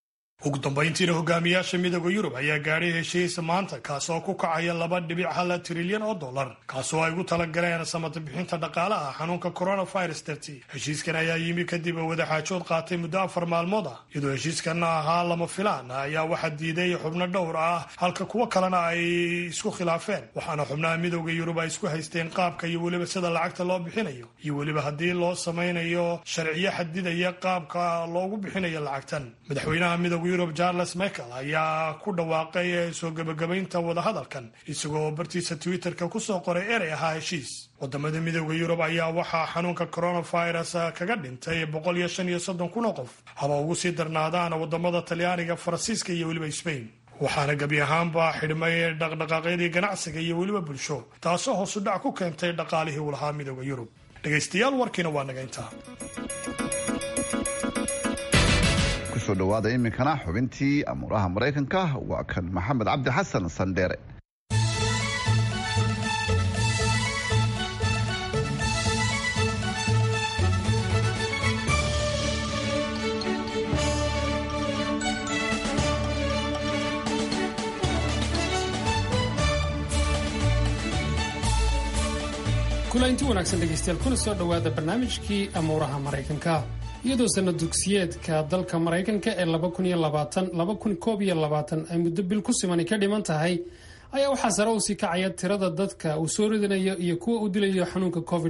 ugu dambayntiina hogaamiyaasha midooda yurub ayaa gaadhay heshiis maanta kaasoo ku kacaya laba dhibic hal trilyan oo dollar kaasoo ay ugu talagaleen samata bixinta dhaqaalaha xanuunka coronavirus dartii heshiiskan ayaa yimi kadib wadaxaajood qaatay muddo afar maalmood ah iyadoo heshiiskan ahaa lama filaan ayaa waxaa diiday xubno dhowr ah halka kuwo kalena ay isku khilaafeen waxaana xubnaha midooda yurub ay isku haysteen qaabka iyo weliba sida lacagta loo bixinayo iyo weliba haddii loo samaynayo sharciyo xadidaya qaabka loogu bixinayo lacagtan madaxweynaha midooda yurub charles michael ayaa ku dhawaaqay soo gebagabaynta wadahadalkan isagoo bartiisa twitterka kusoo qoray erey ahaa heshiis wadamada midooda yurub ayaa waxaa xanuunka coronavirus kaga dhintay boqol iyo shan iyo soddon kun oo qof haba ugu sii darnaadaan wadamada talyaaniga faransiiska iyo weliba sbain waxaana gebi ahaanba xidhmay dhaqdhaqaaqyadii ganacsiga iyo weliba bulsho taasoo hoosu dhac ku keentay dhaqaalihii uu lahaa midooda yurub dhegaystayaal warkiina waa naga intaa kusoo dhawaada iminkana xubintii amuuraha maraykanka waa kan maxamed cabdi xasan sandheere kulanti wanaagsan dhegaystayaal kuna soo dhowaada barnaamijkii amuuraha maraykanka iyadoo sanad dugsiyeedka dalka maraykanka ee ay muddo bil ku simani ka dhiman tahay ayaa waxaa sare u sii kacaya tirada dadka uu soo ridanayo iyo kuwa uu dilayo xanuunka covid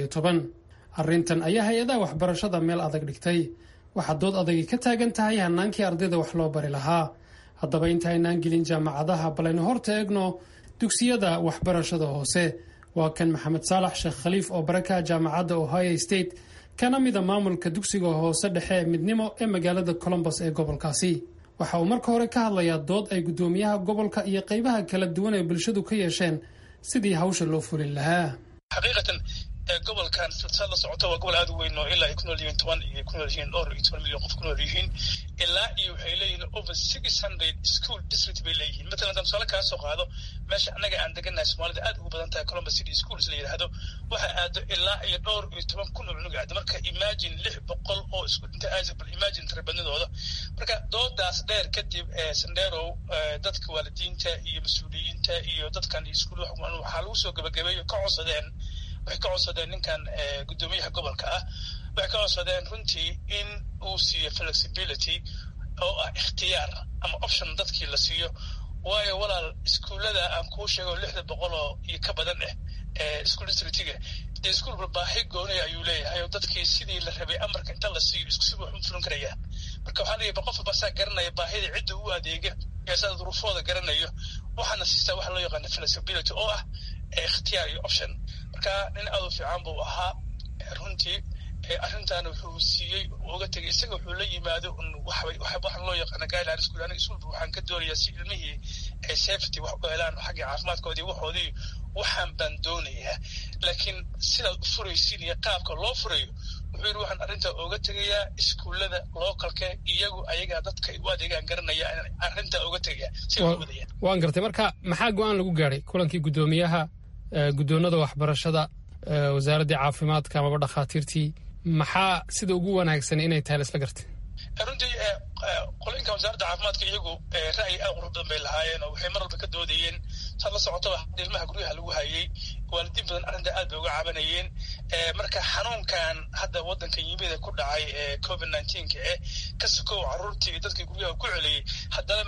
arrintan ayaa hay-adaha waxbarashada meel adag dhigtay waxaa dood adagi ka taagan tahay hanaankii ardayda wax loo bari lahaa haddaba inta aynaan gelin jaamacadaha balaynu horta eegno dugsiyada waxbarashada hoose waa kan maxamed saalax sheekh khaliif oo baraka jaamacadda ohio state kana mida maamulka dugsiga hoose dhexe ee midnimo ee magaalada colombos ee gobolkaasi waxa uu marka hore ka hadlayaa dood ay guddoomiyaha gobolka iyo qaybaha kala duwan ee bulshadu ka yeesheen sidii hawsha loo fulin lahaa xaqiiqatan gobolkan silsilad la socota waa gobol aad u weyn oo ilaa ay ku nool yihiin toban iyo ku nool yihiin dhowr iyo toban milyan qof ku nool yihiin ilaa iyo waxay leeyihiin over six hundred school district bay leeyihiin matalan haddaan tusaale kaa soo qaado meesha annaga aan degannahay soomaalida aad ugu badan tahay columbus city schools la yidhaahdo waxa aado ilaa iyo dhowr iyo toban kun oo cunug aado marka imagine lix boqol oo isku inta aasabal imagine tirabadnidooda marka doodaas dheer kadib sandherow dadka waalidiinta iyo mas-uuliyiinta iyo dadkan iskuul waxaa lagu soo gabagabeeyo ka codsadeen waxay ka codsadeen ninkan guddoomiyaha gobolka ah waxay ka codsadeen runtii in uu siiyo flexibility oo ah ikhtiyaar ama option dadkii la siiyo waayo walaal iskuullada aan kuu sheego lixda boqol oo iyo ka badan ah school districtiga dee iskuulba baahi goonaya ayuu leeyahay oo dadkii sidii la rabay amarka inta la siiyo isku si wuxuu fulin karaya marka waxaa leeyahay qof walba saa garanaya baahida cidda u adeega ee saa duruufooda garanayo waxaana siistaa waxa loo yaqaana flexibility oo ah ikhtiyaar iyo option marka nin aad u fiican buu ahaa runtii arrintan wuxuu siiyey uga tegay isaga wuxuu la yimaado waxaan loo yaqaana guideline school aniga iskuulba waxaan ka doonayaa si ilmihii ay safety wax u helaan xagga caafimaadkoodii waxoodii waxaan baan doonayaa laakiin sidaad u furaysiin iyo qaabka loo furayo wuxuu yidhi waxaan arrintaa uga tegayaa iskuullada localka iyagu ayagaa dadka u adeegaan garanaya arrintaa uga tegaya si ay wadayaan waan gartay marka maxaa go-aan lagu gaadhay kulankii guddoomiyaha guddoonada waxbarashada wasaaraddii caafimaadka amaba dhakhaatiirtii maxaa sida ugu wanaagsan inay tahay laisla gartay runtii qolinka wasaaradda caafimaadka iyagu ra'yi aad qurux badan bay lahaayeen oo waxay mar walba ka doodayeen saad la socotaba ilmaha guryaha lagu hayay waalidiin badan arrinta aad bay uga cabanayeen marka xanuunkan hadda waddanka yimida ku dhacay ee covid nineteenka eh ka sokow carruurtii iyo dadkii guryaha ku celiyey haddana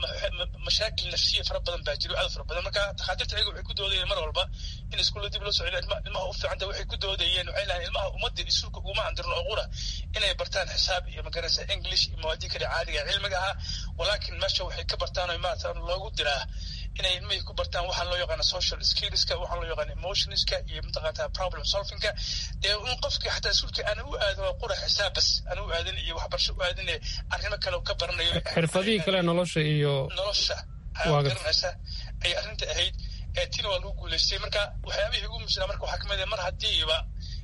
mashaakil nafsiya fara badan baa jiro aad fara badan marka takhaatiirta iyaga waxay ku doodayeen mar walba in iskuulla dib loo soo celiyo ilmaha u fiicanta waxay ku doodayeen waxay lahayn ilmaha ummadda isuulka uguma andirin oo qura inay bartaan xisaab iyo magaraysa english iyo mawaadii kale caadiga cilmiga ahaa walaakin meesha waxay ka bartaan oo maarata loogu diraa inay ilmihii ku bartaan waxaan loo yaqaana social skillska waxaan loo yaqaana emotionska iyo mataqaata problem solvingka dee in qofkii xataa iskuulka aan u aadin waa qura xisaab bas aan u aadin iyo waxbarasho u aadin arrimo kale ka baranayo xirfadihii kale nolosha iyo nolosha garanaysa ay arrinta ahayd tina waa lagu guulaystay marka waxyaabihii ugu muhiimsanaa marka waxaa kamid ah mar haddiiba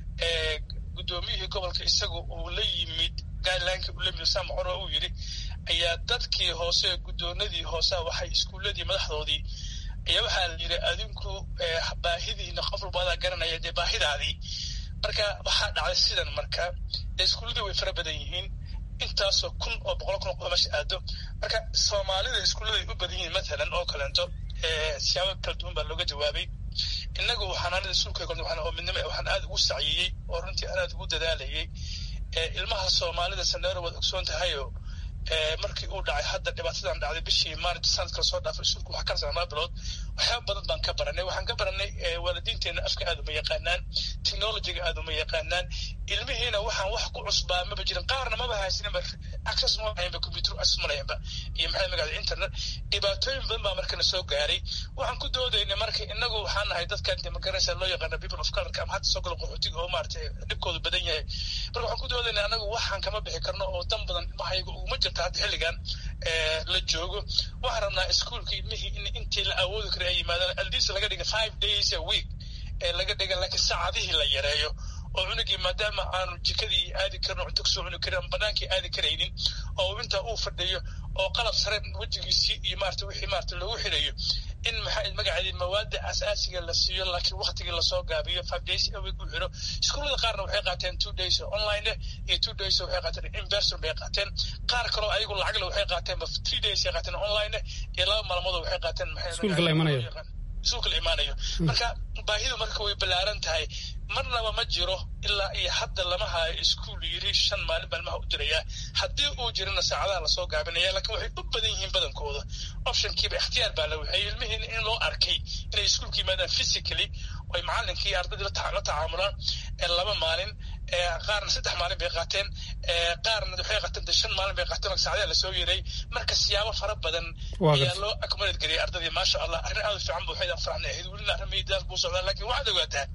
guddoomiyihii gobolka isagu uu la yimid guidelineka uu la yimid sam coro uu yidhi ayaa dadkii hoose guddoonadii hoose waxay iskuulladii madaxdoodii ayaa waxaa la yidhi adinku baahidiina qof walba adaa garanaya dee baahidaadii marka waxaa dhacday sidan marka iskuulladii way fara badan yihiin intaasoo kun oo boqol kun oo qof meesha aado marka soomaalida iskuullada ay u badan yihiin matalan oo kaleento siyaabo kala duwan baa looga jawaabay innagu xanaanada iskuulka oo midnimo waxaan aada ugu saciyeyey oo runtii aan aada ugu dadaalayay ilmaha soomaalida sandheero waad ogsoon tahayo markii uu dhacay hadda dhibaatadan dhacday bishii maarj sanadka lasoo dhaafay iskuulku wax ka sanaa bilood waxyaaba badan baan ka baranay waxaan ka baranay waalidiinteenna afka aada uma yaqaanaan technologyga aada uma yaqaanaan ilmihiina waxaan wax ku cusbaa maba jirin qaarna maba haysaninba access ma lahaynba computer access ma lahaynba iyo maxay magacda internet dhibaatooyin badan baa markana soo gaaray waxaan ku doodaynay marka inagu waxaan nahay dadkan demokarasi loo yaqaana people of colorka ama hadda soo gala qaxootiga oo maaragtay dhibkoodu badan yahay marka waxaan ku doodaynay anagu waxaan kama bixi karno oo dan badan ilmahayaga uguma jirta hadda xilligan la joogo waxaan rabnaa iskuolka ilmihii in intii la awoodi kara ay yimaadaan aldis laga dhiga five days a week ee laga dhiga laakiin saacadihii la yareeyo oo cunugii maadaama aanu jikadii aadi karin cunto kasoo cuni karin ama banaankii aadi karaynin oo intaa uu fadhiyo oo qalab sare wejigiisii iyo maarata wixii maarata loogu xirayo in maxaa magaceedii mawaada asaasiga la siiyo laakiin waktigii lasoo gaabiyo five days a week u xiro iskuullada qaarna waxay qaateen two days online iyo two days waxay qaateen in person bay qaateen qaar kaloo ayagu lacagle waxay qaateen three days ay qaateen online iyo laba maalmood waxay qaateen iskuulka la imanayo iskuulka la imaanayo marka baahidu marka way ballaaran tahay marnaba ma jiro ilaa iyo hadda lama hayo iskuul yiri shan maalin baa ilmaha u dirayaa haddii uu jirana saacadaha lasoo gaabinaya laakiin waxay u badan yihiin badankooda optionkiiba ikhtiyaar baa la waxeeyey ilmihiina in loo arkay inay iskuulka yimaadaan physically oy macalinkii iyo ardaydii la tacaamulaan laba maalin qaarna saddex maalin bay qaateen qaarna waxay qaateen shan maalin bay qaateen saacadaha lasoo yeeray marka siyaabo fara badan ayaa loo accommodate gariyay ardadii maasha allah arrin aad u fiican bu waxaydan farxnay ahayd welina arrimaidaas buu socdaa laakiin waxaad ogaataa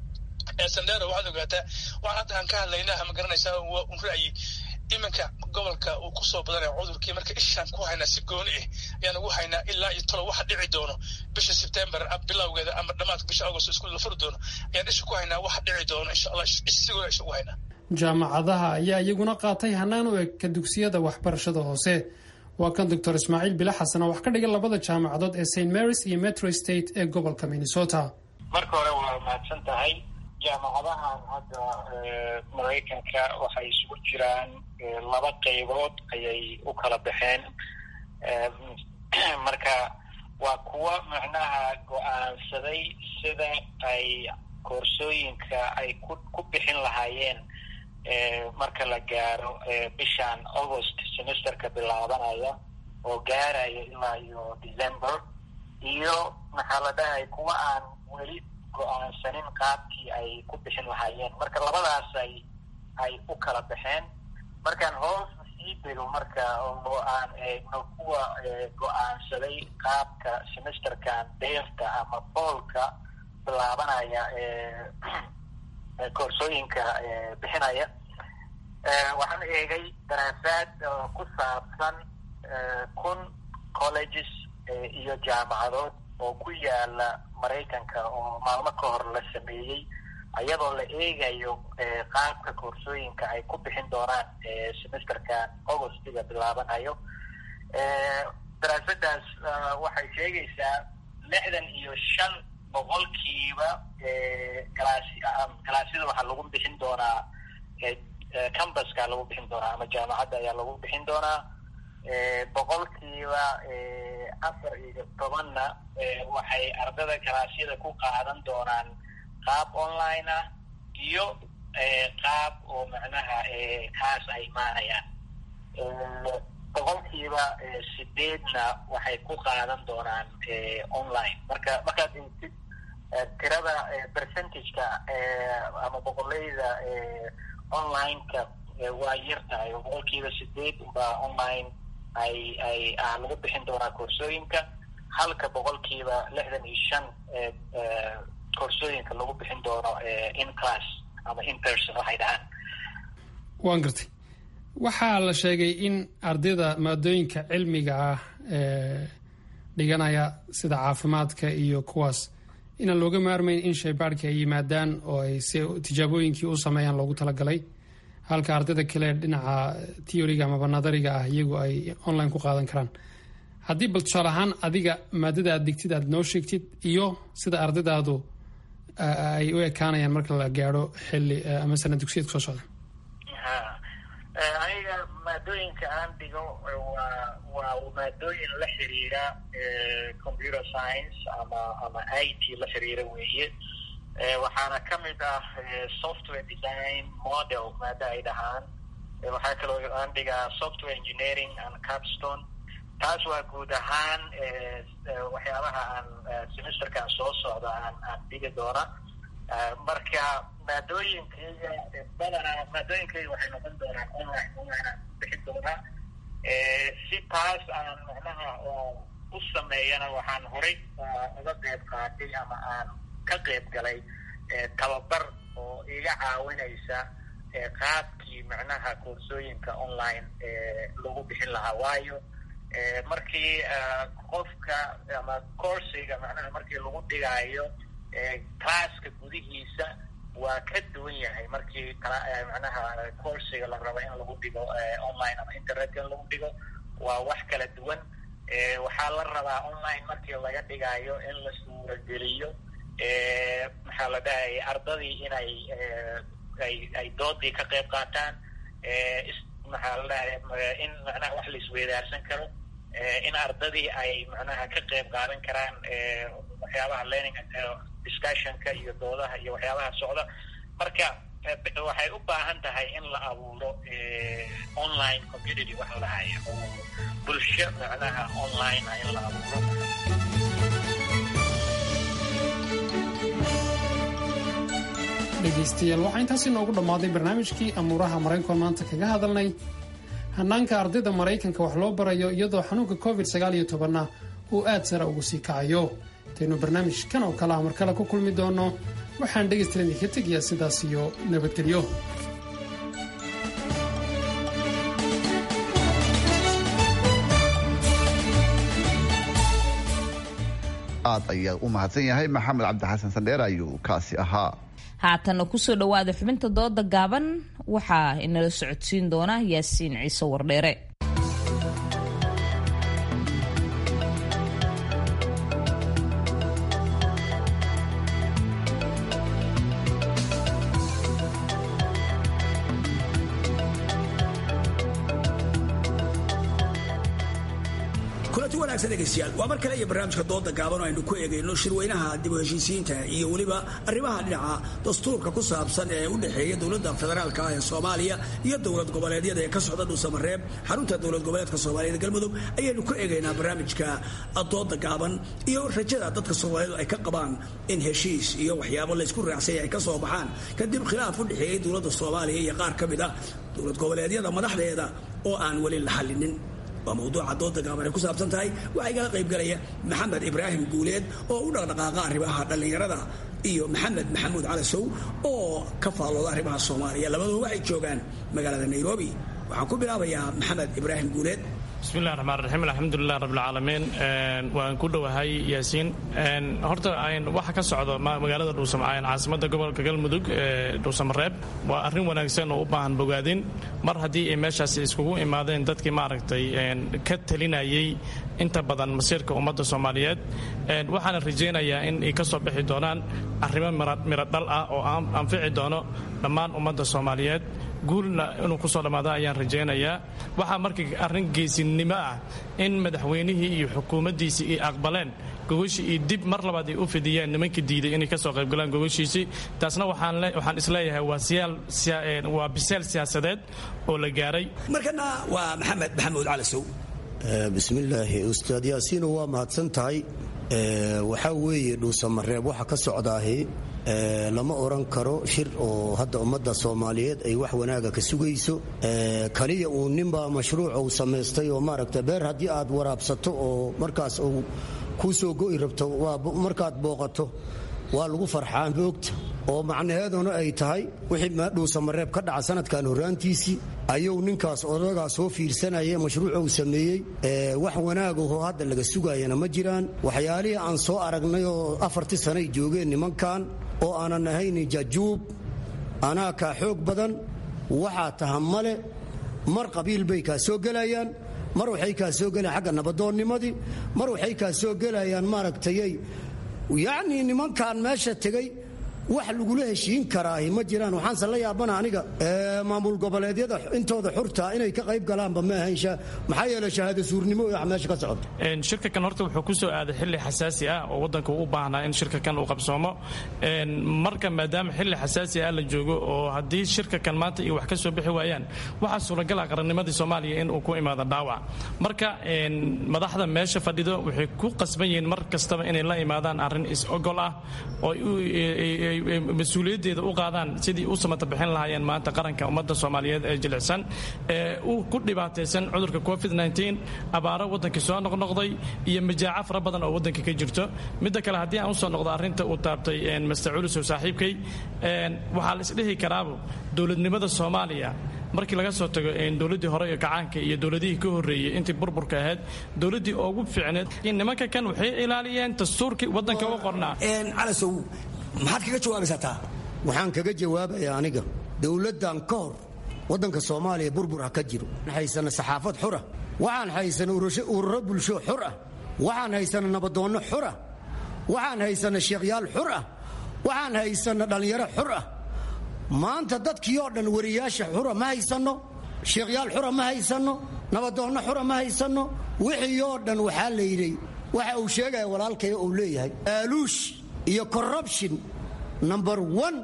sandero waxaad ogaataa waxaan hadda aan ka hadlaynaa ma garanaysaa waa un ra'yi iminka gobolka uu kusoo badanaya cudurkii marka ishaan ku haynaa si gooni ah ayaan ugu haynaa ilaa iyo talo waxa dhici doono bisha sebtember bilowgeeda ama dhamaadka bisha agost iskuul la furi doono ayaan isha ku haynaa waxa dhici doono insha allah isigooda isha ugu haynaa jaamacadaha ayaa iyaguna qaatay hanaan u eg ka dugsiyada waxbarashada hoose waa kan doctor ismaaciil bila xasan oo wax ka dhigan labada jaamacadood ee st marys iyo metro state ee gobolka minnesota marka hore waa mahadsan tahay jaamacadahan hadda maraykanka waxay isugu jiraan laba qaybood ayay u kala baxeen marka waa kuwa macnaha go-aansaday sida ay koorsooyinka ay ku ku bixin lahaayeen marka la gaaro bishan august semesterka bilaabanaya oo gaaraya ilaa iyo december iyo maxaa la dhahay kuwa aan weli go-aansanin qaabkii ay ku bixin lahaayeen marka labadaas ay ay u kala baxeen markaan hoos sii dego marka oo aan eegno kuwa go-aansaday qaabka semesterkan deerta ama boolka bilaabanaya koorsooyinka bixinaya waxaan eegay daraasaad ku saabsan kun colleges iyo jaamacadood oo ku yaala maraykanka oo maalmo ka hor la sameeyey iyadoo la eegayo qaabka koorsooyinka ay ku bixin doonaan semesterkan augustiga bilaabanayo daraasadaas waxay sheegaysaa lixdan iyo shan boqolkiiba galaasi galaasyada waxaa lagu bixin doonaa cambaska lagu bixin doonaa ama jaamacadda ayaa lagu bixin doonaa boqolkiiba afar iyo tobanna waxay ardada galaasyada ku qaadan doonaan qaab online ah iyo qaab oo macnaha kaas ay imaanayaan boqolkiiba sideedna waxay ku qaadan doonaan online marka markaad eegtid tirada percentageka ama boqoleyda online-ka waa yar tahay oo boqolkiiba sideed unbaa online ay ay ah lagu bixin doonaa koorsooyinka halka boqolkiiba lixdan iyo shan koorsooyinka lagu bixin doono in class ama in person waxay dhahaan waan gartay waxaa la sheegay in ardayda maadooyinka cilmiga ah ee dhiganaya sida caafimaadka iyo kuwaas inaan looga maarmayn in shaybaadhka ay yimaadaan oo ay si tijaabooyinkii u sameeyaan loogu talagalay halka ardayda kale dhinaca theoriga amaba nadariga ah iyagu ay online ku qaadan karaan haddii bal tusaale ahaan adiga maadada aad digtid aad noo sheegtid iyo sida ardaydaadu ay u ekaanayaan marka la gaadho xilli ama sana dugsiyeed kusoo socda aniga maadooyinka aan dhigo waa waa maadooyin la xiriira computer science ama ama i t la xiriira weeye waxaana ka mid ah software design model maada ay dhahaan waxaa kaloo aan dhigaa software engineering and capstone taas waa guud ahaan waxyaabaha aan semesterkaan soo socda aan aan dhigi doona marka maadooyinkayga badanaa maadooyinkayga waxay noqon doonaan online online aan bixin doonaa si taas aan macnaha u sameeyana waxaan horay uga qeyb qaatay ama aan ka qeyb galay tababar oo iga caawinaysa qaabkii macnaha koorsooyinka online lagu bixin lahaa waayo markii qofka ama coursiga macnaha markii lagu dhigaayo classka gudihiisa waa ka duwan yahay markii macnaha coursiga la rabo in lagu dhigo online ama internetka in lagu dhigo waa wax kala duwan waxaa la rabaa online markii laga dhigaayo in la suurageliyo maxaa la dhahayay ardadii inay ay ay doodii ka qayb qaataan maxaa la dhahaya in macnaha wax la isweydaarsan karo in ardadii ay macnaha ka qayb qaadan karaan waxyaabaha learning discussionka iyo doodaha iyo waxyaabaha socda marka waxay u baahan tahay in la abuuro online community waxa lahaya oo bulsho macnaha online ah in la abuuro dhegaystayaal waxaa intaasi noogu dhammaaday barnaamijkii amuuraha maraykankoon maanta kaga hadalnay hannaanka ardayda maraykanka wax loo barayo iyadoo xanuunka covid sagaaliyo tobanna uu aad sara ugu sii kacayo intaynu barnaamijkan oo kale ah mar kale ku kulmi doonno waxaan dhegaystalan idinka tegayaa sidaas iyo nabadgelyo aad ayaa u mahadsan yahay maxamed cabdixasan sandheer ayuu kaasi ahaa haatanna kusoo dhowaada xubinta dooda gaaban waxaa inala socodsiin doona yaasiin ciise wardheere kulanti wanaagsan dhegaystayaal waa mar kale iyo barnaamijka dooda gaaban oo aynu ku eegayno shirweynaha dib u heshiisiinta iyo weliba arrimaha dhinaca dastuurka ku saabsan ee u dhexeeya dowladda federaalka ah ee soomaaliya iyo dowlad goboleedyada ee ka socda dhuusamareeb xarunta dowlad goboleedka soomaaliyeed galmudug ayaynu ku eegaynaa barnaamijka dooda gaaban iyo rajada dadka soomaaliyeed ay ka qabaan in heshiis iyo waxyaabo laysku raacsanya ay ka soo baxaan kadib khilaaf u dhexeeyey dowladda soomaaliya iyo qaar ka mid ah dowlad goboleedyada madaxdeeda oo aan weli la xallinin waa mawduuca dooda gaaban ay ku saabsan tahay waxaa igala qayb galaya maxamed ibraahim guuleed oo u dhaqdhaqaaqa arrimaha dhallinyarada iyo maxamed maxamuud calasow oo ka faallooda arrimaha soomaaliya labaduba waxay joogaan magaalada nairobi waxaan ku bilaabayaa maxamed ibraahim guuleed bismillahi raxmaan raxiim alxamdulilah rabbilcaalamiin waan ku dhowahay yaasiin horta waxa ka socda magaalada dhuusamacayn caasimada gobolka galmudug ee dhuusamareeb waa arrin wanaagsan oo u baahan bogaadin mar haddii ay meeshaasi iskugu imaadeen dadkii maaragtay ka talinayay inta badan masiirka ummadda soomaaliyeed waxaana rajaynayaa in ay ka soo bixi doonaan arrimo miro dhal ah oo anfici doono dhammaan ummadda soomaaliyeed guulna inuu kusoo dhammaado ayaan rajaynayaa waxaa markii arrin geesinimo ah in madaxweynihii iyo xukuumaddiisii ay aqbaleen gogashii iyo dib mar labaad ay u fidiyeen nimankii diiday inay ka soo qaybgalaan gogoshiisii taasna waxaan isleeyahay waa biseel siyaasadeed oo la gaaray markana waa maxamed maxamuud calasow bismillaahi ustaad yaasiino waa mahadsan tahay waxaa weeye dhuusamareeb waxa ka socdaahi lama oran karo shir oo hadda ummadda soomaaliyeed ay wax wanaaga ka sugayso kaliya uu ninbaa mashruuc uu samaystay oo maaragta beer haddii aad waraabsato oo markaas uu kuu soo go'i rabto markaad booqato waa lagu farxaa moogta oo macnaheeduna ay tahay wixii dhuusamareeb ka dhaca sanadkan horraantiisii ayuu ninkaas odagaa soo fiirsanaya mashruuca uu sameeyey wax wanaagahoo hadda laga sugayana ma jiraan waxyaalihii aan soo aragnay oo afartii sanay joogeen nimankan oo aanan ahayn jajuub anaa kaa xoog badan waxaa taha male mar qabiil bay kaa soo gelayaan mar waxay kaa soo gelayaan xagga nabadoonnimadii mar waxay kaa soo gelayaan maaragtayay yacnii nimankan meesha tegey wax lagula heshiin karaahi ma jiraan waxaanse la yaabana aniga maamul goboleedyada intooda xurta inay ka qayb galaanba ma ahayn maxaa yeele shahaada suurnimo iyo wax meesha ka socota shirka kan horta wuxuu ku soo aaday xilli xasaasi ah oo waddanka u baahnaa in shirka kan uu qabsoomo marka maadaama xilli xasaasi ah la joogo oo haddii shirka kan maanta iyo wax ka soo bixi waayaan waxaa suuragal ah qarannimadii soomaaliya in uu ku imaado dhaawac marka madaxda meesha fadhido waxay ku qasban yihiin mar kastaba inay la imaadaan arrin is-ogol ah oo mas-uuliyaddeeda u qaadaan sidii u samata bixin lahaayeen maanta qaranka ummadda soomaaliyeed ee jilicsan ee ku dhibaataysan cudurka covid abaaro waddankii soo noqnoqday iyo majaaco fara badan oo waddanka ka jirto midda kale haddii aan usoo noqdo arrinta uu taabtay master culusow saaxiibkay waxaa la isdhihi karaabo dowladnimada soomaaliya markii laga soo tago dowladdii hore ee gacaanka iyo dowladihii ka horreeyey intii burburka ahayd dowladdii ugu fiicneed nimanka kan waxay ilaaliyeen dastuurkii waddanka u qornaa calasow maxaad kaga jawaabaysaa taa waxaan kaga jawaabayaa aniga dowladdan ka hor waddanka soomaaliya burbur ha ka jiro haysana saxaafad xura waxaan haysana ururo bulsho xur ah waxaan haysana nabadoonno xur ah waxaan haysana sheekhyaal xur ah waxaan haysana dhallinyaro xur ah maanta dadkii oo dhan wariyaasha xura ma haysanno sheekhyaal xura ma haysanno nabadoonno xura ma haysanno wixii oo dhan waxaa la yidhi waxa uu sheegaya walaalkay uu leeyahay aaluush iyo corruption number one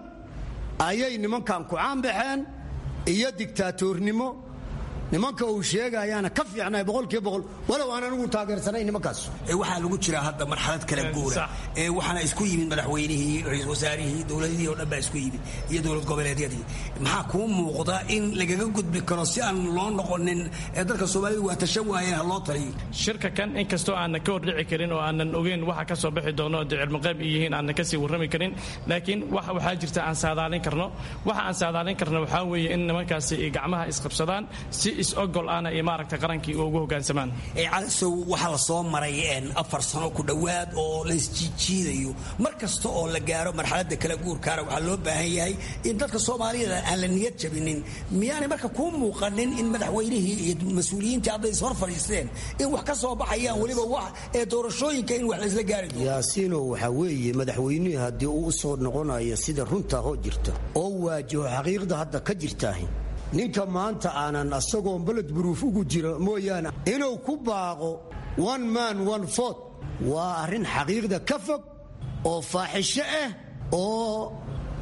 ayay nimankan ku caanbaxeen iyo digtaatoornimo nimanka uu sheegayaana ka fiicnay boqolkiiba boqol walow aan anigu taageersanay nimankaas waxaa lagu jiraa hadda marxalad kala guura waxaana isku yimid madaxweynihii ra-iisul wasaarihii dowladihii oo dhan baa isku yimid iyo dowlad goboleedyadii maxaa kuu muuqda in lagaga gudbi karo si aan loo noqonin dadka soomaalida waa tashan waayeen ha loo taliyo shirka kan inkastoo aanan ka hordhici karin oo aanan ogeyn waxa ka soo bixi doono dee cilmiqayb ay yihiin aanan kasii warrami karin laakiin waxaa jirta aan saadaalin karno waxa aan saadaalin karno waxaa weeye in nimankaasi ay gacmaha isqabsadaan si is-ogol ahna iyo maaragtay qarankii ugu hoggaansamaan calasow waxaa la soo maray afar sano ku dhowaad oo laysjiijiidayo mar kasta oo la gaaro marxaladda kala guurkaana waxaa loo baahan yahay in dadka soomaaliyada aan la niyad jabinin miyaanay marka kuu muuqanin in madaxweynihii iyo mas-uuliyiintii hadday ishor fadhiisteen in wax ka soo baxayaan weliba wax ee doorashooyinka in wax laysla gaari doono yaasiino waxaa weeye madaxweynihii haddii uu u soo noqonayo sida runtaa hoo jirta oo waajaho xaqiiqda hadda ka jirtaahi ninka maanta aanan asagoon beled buruuf ugu jiro mooyaane inuu ku baaqo one man one fort waa arrin xaqiiqda ka fog oo faaxisho ah oo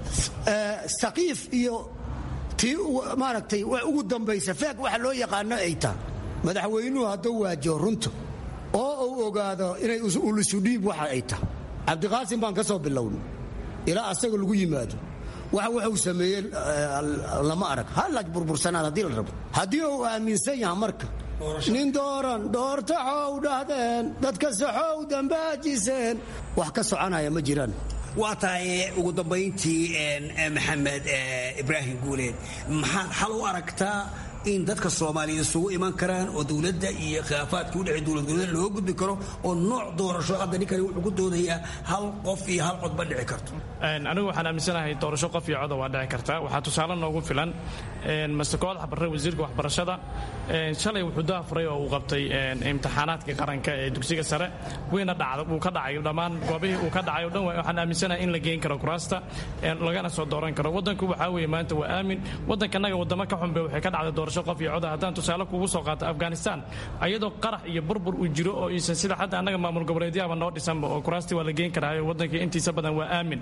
saqiif iyo tii maaragtay ugu dambaysa feeg waxa loo yaqaano ay tahay madaxweynuhu hadduu waajaho runta oo uu ogaado inay ulusudhiib waxa ay tahay cabdiqaasim baan ka soo bilownay ilaa asaga lagu yimaado wax wuxuu sameeyey lama arag halla burbursanaan haddii la rabo haddii uu aaminsan yaha marka nin dooran doorta xow dhahdeen dadka saxow dambaajiseen wax ka soconaya ma jiraan waa tahay ugu dambayntii maxamed ibraahim guuleed maxaad xal u aragtaa in dadka soomaaliyeed isugu iman karaan oo dowladda iyo khilaafaadka udhexey dowlad goboleed loo gudbi karo oo nooc doorasho hadda ninkani wuxuu ku doodayaa hal qof iyo hal cod ma dhici karto anigu waxaan aaminsanahay doorasho qof iyo coda waa dhici karta waxaa tusaale noogu filan master koodax barre wasiirka waxbarashada shalay wuxuu daafuray oo uu qabtay imtixaanaadka qaranka ee dugsiga sare wayna dhacda uu ka dhacay dhammaan goobihii uu ka dhacay o dhan waxaan aaminsanahay in la geyn karo kuraasta lagana soo dooran karo waddanku waxaa weeye maanta waa aamin waddankanaga waddamo ka xunbe waxay ka dhacday doorasho qof iyo coda haddaan tusaale kugu soo qaato afghanistan ayadoo qarax iyo burbur uu jiro oo iisan sida hadda annaga maamul goboleedyaaba noo dhisanba oo kuraastii waa la geyn karaayo waddankii intiisa badan waa aamin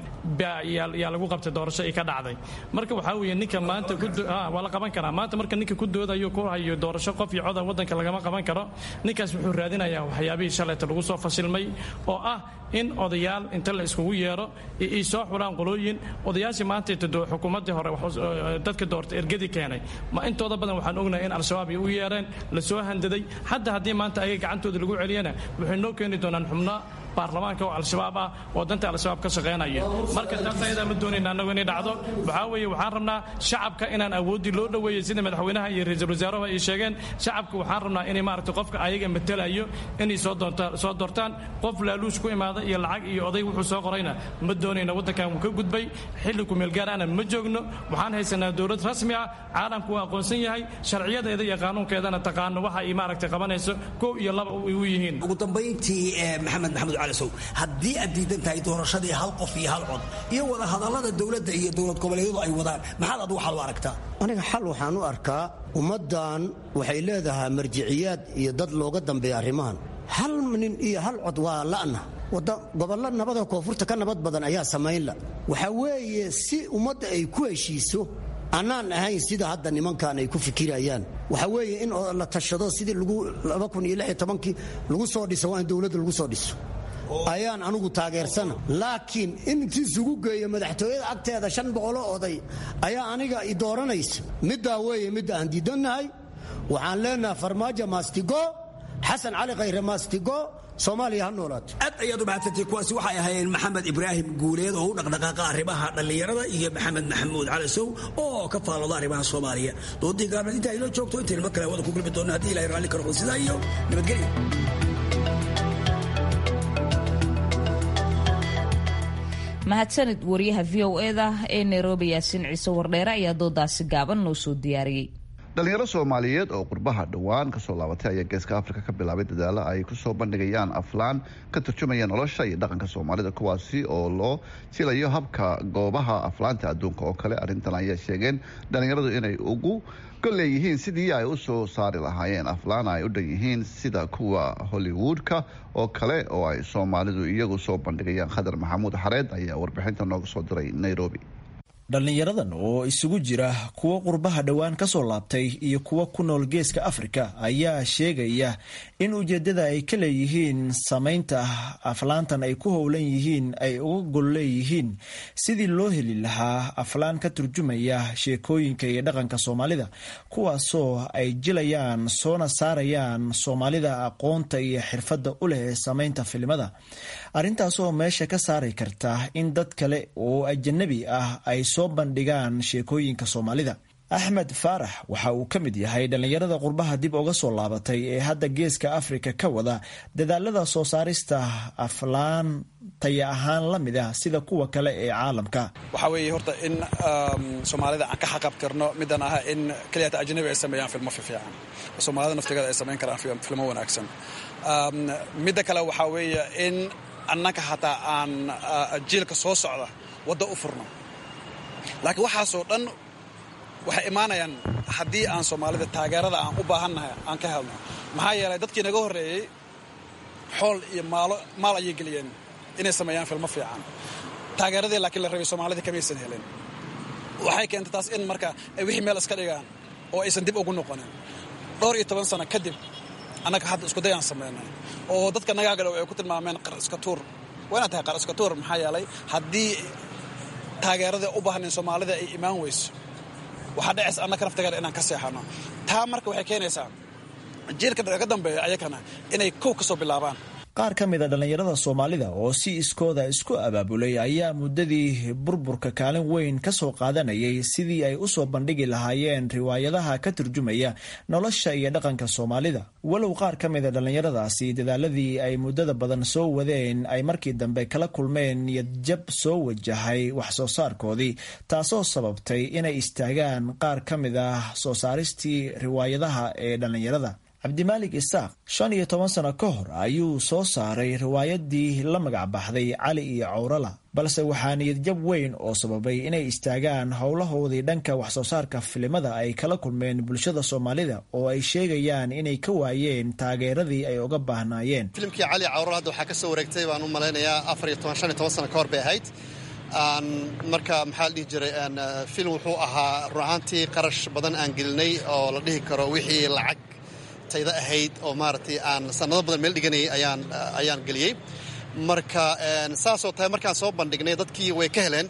yaa lagu qabtay doorasho ay ka dhacday marka waxaa weeye ninka maanta waa la qaban karaa maanta marka ninka ku doodayo ku hayo doorasho qof iyo coda waddanka lagama qaban karo ninkaas wuxuu raadinayaa waxyaabihii shalayta lagu soo fashilmay oo ah in odayaal inta la iskugu yeero ay soo xulaan qolooyin odayaashii maanta xukuumaddii hore dadka doorta ergadii keenay ma intooda badan waxaan ognahay in al-shabaab ay u yeereen la soo handaday hadda haddii maanta ayaga gacantooda lagu celiyana waxay noo keeni doonaan xubno baarlamaanka oo al-shabaab ah oo danta al-shabaab ka shaqaynaya marka taas ayadaa ma doonayna annagu inay dhacdo waxaa weeye waxaan rabnaa shacabka inaan awooddii loo dhoweeyey sida madaxweynaha iyo ra-iisul wasaaruhu ay sheegeen shacabka waxaan rabnaa inay maaragtay qofka ayaga matalayo inay soo doontaan soo doortaan qof laaluush ku imaada iyo lacag iyo oday wuxuu soo qorayna ma doonayna waddankan wuu ka gudbay xilli kumeel gaarana ma joogno waxaan haysanaa dowlad rasmi ah caalamku waa aqoonsan yahay sharciyadeeda iyo qaanuunkeedana taqaano waxa ay maaragtay qabanayso kow iyo laba u yihiin ugu dambayntii maxamed maxamuud calasow haddii aad diidan tahay doorashadii hal qof iyo hal cod iyo wada hadallada dowladda iyo dowlad goboleedyadu ay wadaan maxaad adigu xal u aragtaa aniga xal waxaan u arkaa ummaddan waxay leedahay marjiciyaad iyo dad looga dambeeya arrimahan hal nin iyo hal cod waa la'na gobollo nabada koonfurta ka nabad badan ayaa samaynla waxaa weeye si ummadda ay ku heshiiso annaan ahayn sida hadda nimankan ay ku fikirayaan waxaa weeye in la tashado sidii kii lagu soo dhiso waa in dowladda lagu soo dhiso ayaan anugu taageersana laakiin in intiisugu geeyo madaxtooyada agteeda shan boqoloo oday ayaa aniga i dooranaysa middaa weeye midda aan diidannahay waxaan leenahay farmaajo maastigo xasan cali khayre maastigo soomaaliya ha noolaato aad ayaad u mahadsantay kuwaasi waxay ahaayeen maxamed ibraahim guuleed oo u dhaqdhaqaaqa arrimaha dhallinyarada iyo maxamed maxamuud calasow oo ka faalooda arrimaha soomaaliya doodii gaarnad intaa inoo joogto intaynu mar kale wada ku gulmi doonno haddii ilahay raalli ka noqdo sidaa iyo nabadgelyo mahadsanid wariyaha v o eda ee nairobi yaasiin ciise wardheere ayaa doodaasi gaaban noo soo diyaariyey dhalinyaro soomaaliyeed oo qurbaha dhowaan kasoo laabatay ayaa geeska afrika ka bilaabay dadaalo ay kusoo bandhigayaan aflaan ka turjumaya nolosha iyo dhaqanka soomaalida kuwaasi oo loo jilayo habka goobaha aflaanta adduunka oo kale arrintan ayaa sheegeen dhalinyaradu inay ugu golleeyihiin sidii ay u soo saari lahaayeen aflaan ay u dhan yihiin sida kuwa hollywoodka oo kale oo ay soomaalidu iyagu soo bandhigayaan khadar maxamuud xareed ayaa warbixinta nooga soo diray nairobi dhallinyaradan oo isugu jira kuwo qurbaha dhowaan ka soo laabtay iyo kuwo ku nool geeska afrika ayaa sheegaya in ujeeddada ay ka leeyihiin samaynta aflaantan ay ku howlan yihiin ay uga gol leeyihiin sidii loo heli lahaa aflaan ka turjumaya sheekooyinka iyo dhaqanka soomaalida kuwaasoo ay jilayaan soona saarayaan soomaalida aqoonta iyo xirfadda u leh samaynta filimada arrintaasoo meesha ka saari karta in dad kale oo ajanabi ah ay soo bandhigaan sheekooyinka soomaalida axmed faarax waxa uu ka mid yahay dhallinyarada qurbaha dib uga soo laabatay ee hadda geeska afrika ka wada dadaalada soo saarista aflaan taya ahaan la mid ah sida kuwa kale ee caalamka waxaa weeye horta in soomaalida aan ka xaqabtirno midaan ah in keliyata ajnabi ay sameeyaan filmo fiican soomaalida naftigeeda ay samayn karaan filmo wanaagsan midda kale waxaa weeye in annaka hataa aan jiilka soo socda wadda u furno laakiin waxaasoo dhan waxay imaanayaan haddii aan soomaalida taageerada aan u baahannahay aan ka helno maxaa yeelay dadkii naga horreeyey xool iyo maalo maal ayay geliyeen inay sameeyaan filmo fiican taageeradii laakiin la rabay soomaalida kamaysan helin waxay keentay taas in marka ay wixii meel iska dhigaan oo aysan dib ugu noqonin dhowr iyo toban sano kadib annaga hadda isku dayaan samaynay oo dadka nagaa gadhow ay ku tilmaameen qar iska tuur waa inaad tahay qar iska tuur maxaa yeelay haddii taageerada u baahnayn soomaalida ay imaan weyso waxaa dhacaysa annaka naftigeeda inaan ka seexano taa marka waxay keenaysaa jiilka ka dambeeya ayakana inay kow ka soo bilaabaan qaar ka mid a dhallinyarada soomaalida oo si iskooda isku abaabulay ayaa muddadii burburka kaalin weyn ka soo qaadanayay sidii ay u soo bandhigi lahaayeen riwaayadaha ka turjumaya nolosha iyo dhaqanka soomaalida walow qaar ka mid a dhallinyaradaasi dadaaladii ay muddada badan soo wadeen ay markii dambe kala kulmeen niyadjab soo wajahay wax soo saarkoodii taasoo sababtay inay istaagaan qaar ka mid ah soo saaristii riwaayadaha ee dhallinyarada cabdimaalik isaaq shan iyo toban sano ka hor ayuu soo saaray riwaayadii la magac baxday cali iyo cawrala balse waxaa niyadjab weyn oo sababay inay istaagaan howlahoodii dhanka waxsoo saarka filimada ay kala kulmeen bulshada soomaalida oo ay sheegayaan inay ka waayeen taageeradii ay uga baahnaayeen filimkii cali cawrala hadda waxaa ka soo wareegtay baan u malaynayaa afar iyo toban shan iyo toban sano ka hor bay ahayd marka maxaa la dhihi jiray film wuxuu ahaa run ahaantii qarash badan aan gelinay oo la dhihi karo wixii lacag tayda ahayd oo maaragtay aan sanado badan meel dhiganayay ayaan ayaan geliyey marka saasoo tahay markaan soo bandhignay dadkii way ka heleen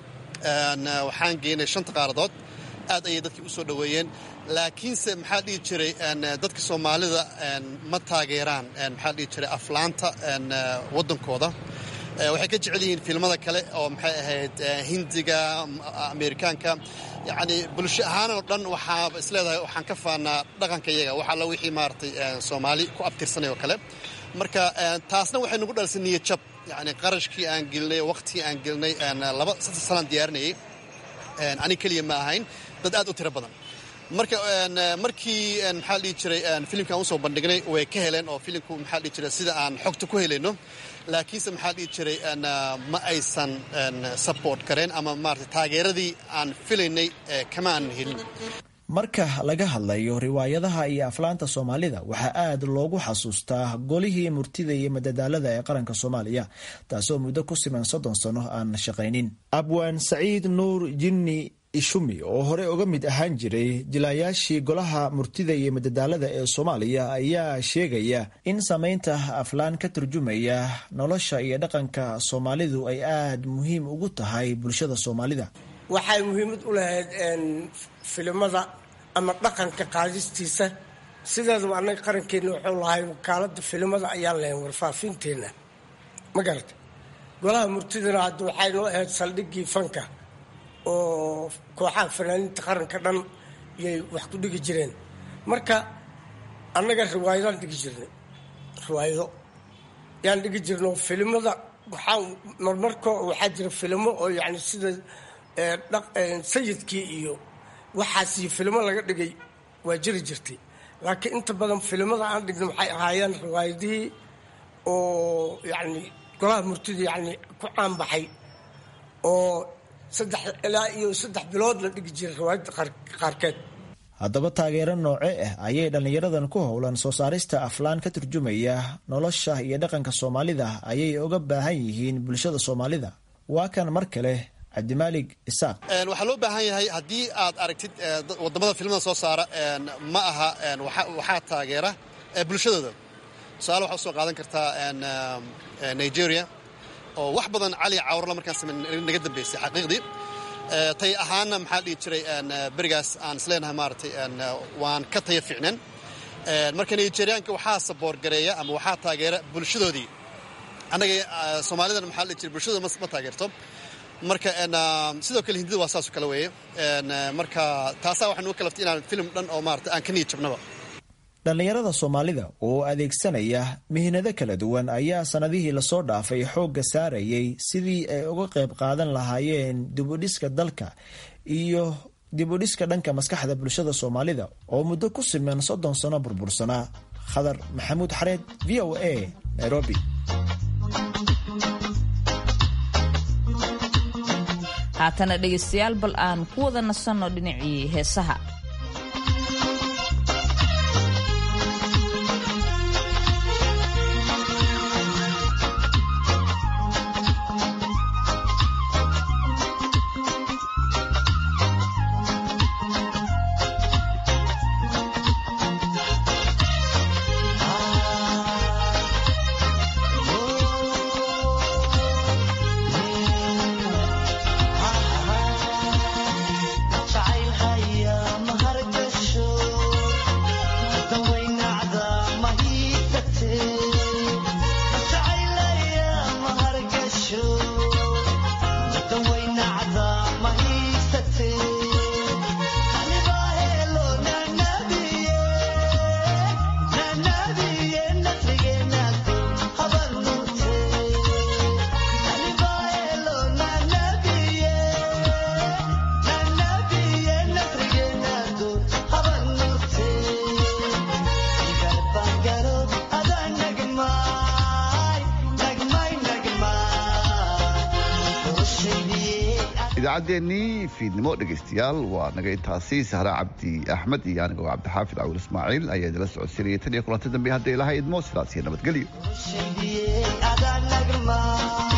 waxaan geynay shanta qaaradood aad ayay dadkii u soo dhoweeyeen laakiinse maxaa dhihi jiray dadka soomaalida ma taageeraan maxaa dhihi jiray aflaanta waddankooda waxay ka jecel yihiin filmada kale oo maxay ahayd hindiga amerikaanka yacni bulsho ahaan oo dhan waxaa isleedahay waxaan ka faanaa dhaqanka iyaga wax alla wixii maaragtay soomaali ku abtirsanay oo kale marka taasna waxay nagu dhalisay niyad jab yacni qarashkii aan gelinay waqtigii aan gelinay laba saddex sanaan diyaarinayay ani keliya ma ahayn dad aad u tiro badan marka markii maxaa la dhihi jiray filimkan usoo bandhignay way ka heleen oo filimku maxaa la dhihi jiray sida aan xogta ku helayno laakiinse maxaa la dhihi jiray ma aysan support kareen ama maarata taageeradii aan filaynay kama aanan helin marka laga hadlayo riwaayadaha iyo aflaanta soomaalida waxaa aad loogu xasuustaa golihii murtida iyo madadaalada ee qaranka soomaaliya taasoo muddo ku siman soddon sano aan shaqaynin abwaan saciid nuur jinni ishumi oo hore uga mid ahaan jiray jilaayaashii golaha murtida iyo madadaalada ee soomaaliya ayaa sheegaya in samaynta aflaan ka turjumaya nolosha iyo dhaqanka soomaalidu ay aad muhiim ugu tahay bulshada soomaalida waxay muhiimad u lahayd filimada ama dhaqanka qaadistiisa sideedaba annaga qarankeena wuxuu lahay wakaalada filimada ayaan lahayn warfaafinteena ma garata golaha murtidana hadda waxay noo ahayd saldhigii fanka oo kooxaha fanaaniinta qaranka dhan yay wax ku dhigi jireen marka annaga riwaayadaan dhigi jirnay riwaayado yaan dhigi jirno filimada waxaa marmarko waxaa jira filimo oo yani sida sayidkii iyo waxaas iyo filimo laga dhigay waa jiri jirtay laakiin inta badan filimada aan dhigna waxay ahaayeen riwaayadihii oo yani golaha murtida yani ku caanbaxay oo saddex ilaa iyo saddex bilood la dhigi jiray riwaayadda qaarkeed haddaba taageero nooce ah ayay dhallinyaradan ku howlan soo saarista aflaan ka turjumaya nolosha iyo dhaqanka soomaalida ayay uga baahan yihiin bulshada soomaalida waa kan mar kale cabdimaalig isaaq waxaa loo baahan yahay haddii aad aragtid wadamada filimada soo saara ma aha waxaa taageera bulshadooda tusaale waxaa usoo qaadan kartaa nigeria oo wax badan cali cawrla markaan same naga dambeysay xaqiiqdii tay ahaana maxaa dhihi jiray berigaas aan isleenahay maaratay waan ka taya fiicneen marka nigeriyaanka waxaa saboorgareeya ama waxaa taageera bulshadoodii annaga soomaalidan maxaa dhihi jiray bulshadooda ma taageerto marka sidoo kale hindida waa saasoo kale weeye marka taasaa waxaa nugu kalaftay inaan film dhan oo maarata aan ka niyad jabnaba dhallinyarada soomaalida oo adeegsanaya mihnado kala duwan ayaa sannadihii lasoo dhaafay xoogga saarayay sidii ay uga qayb qaadan lahaayeen dibudhiska dalka iyo dibudhiska dhanka maskaxda bulshada soomaalida oo muddo ku siman soddon sano burbursanaa khadar maxamuud xareed v o a nairobi haatana dhegaystayaal bal aan ku wada nasanno dhinacii heesaha idaacaddeenii fiidnimo dhegaystayaal waa naga intaasi sahra cabdi axmed iyo anigoo cabdixaafid cawil ismaaciil ayaa idila socodsiinaya tan iyo kulanta dambe hadday laha idmo sidaas iyo nabadgelyo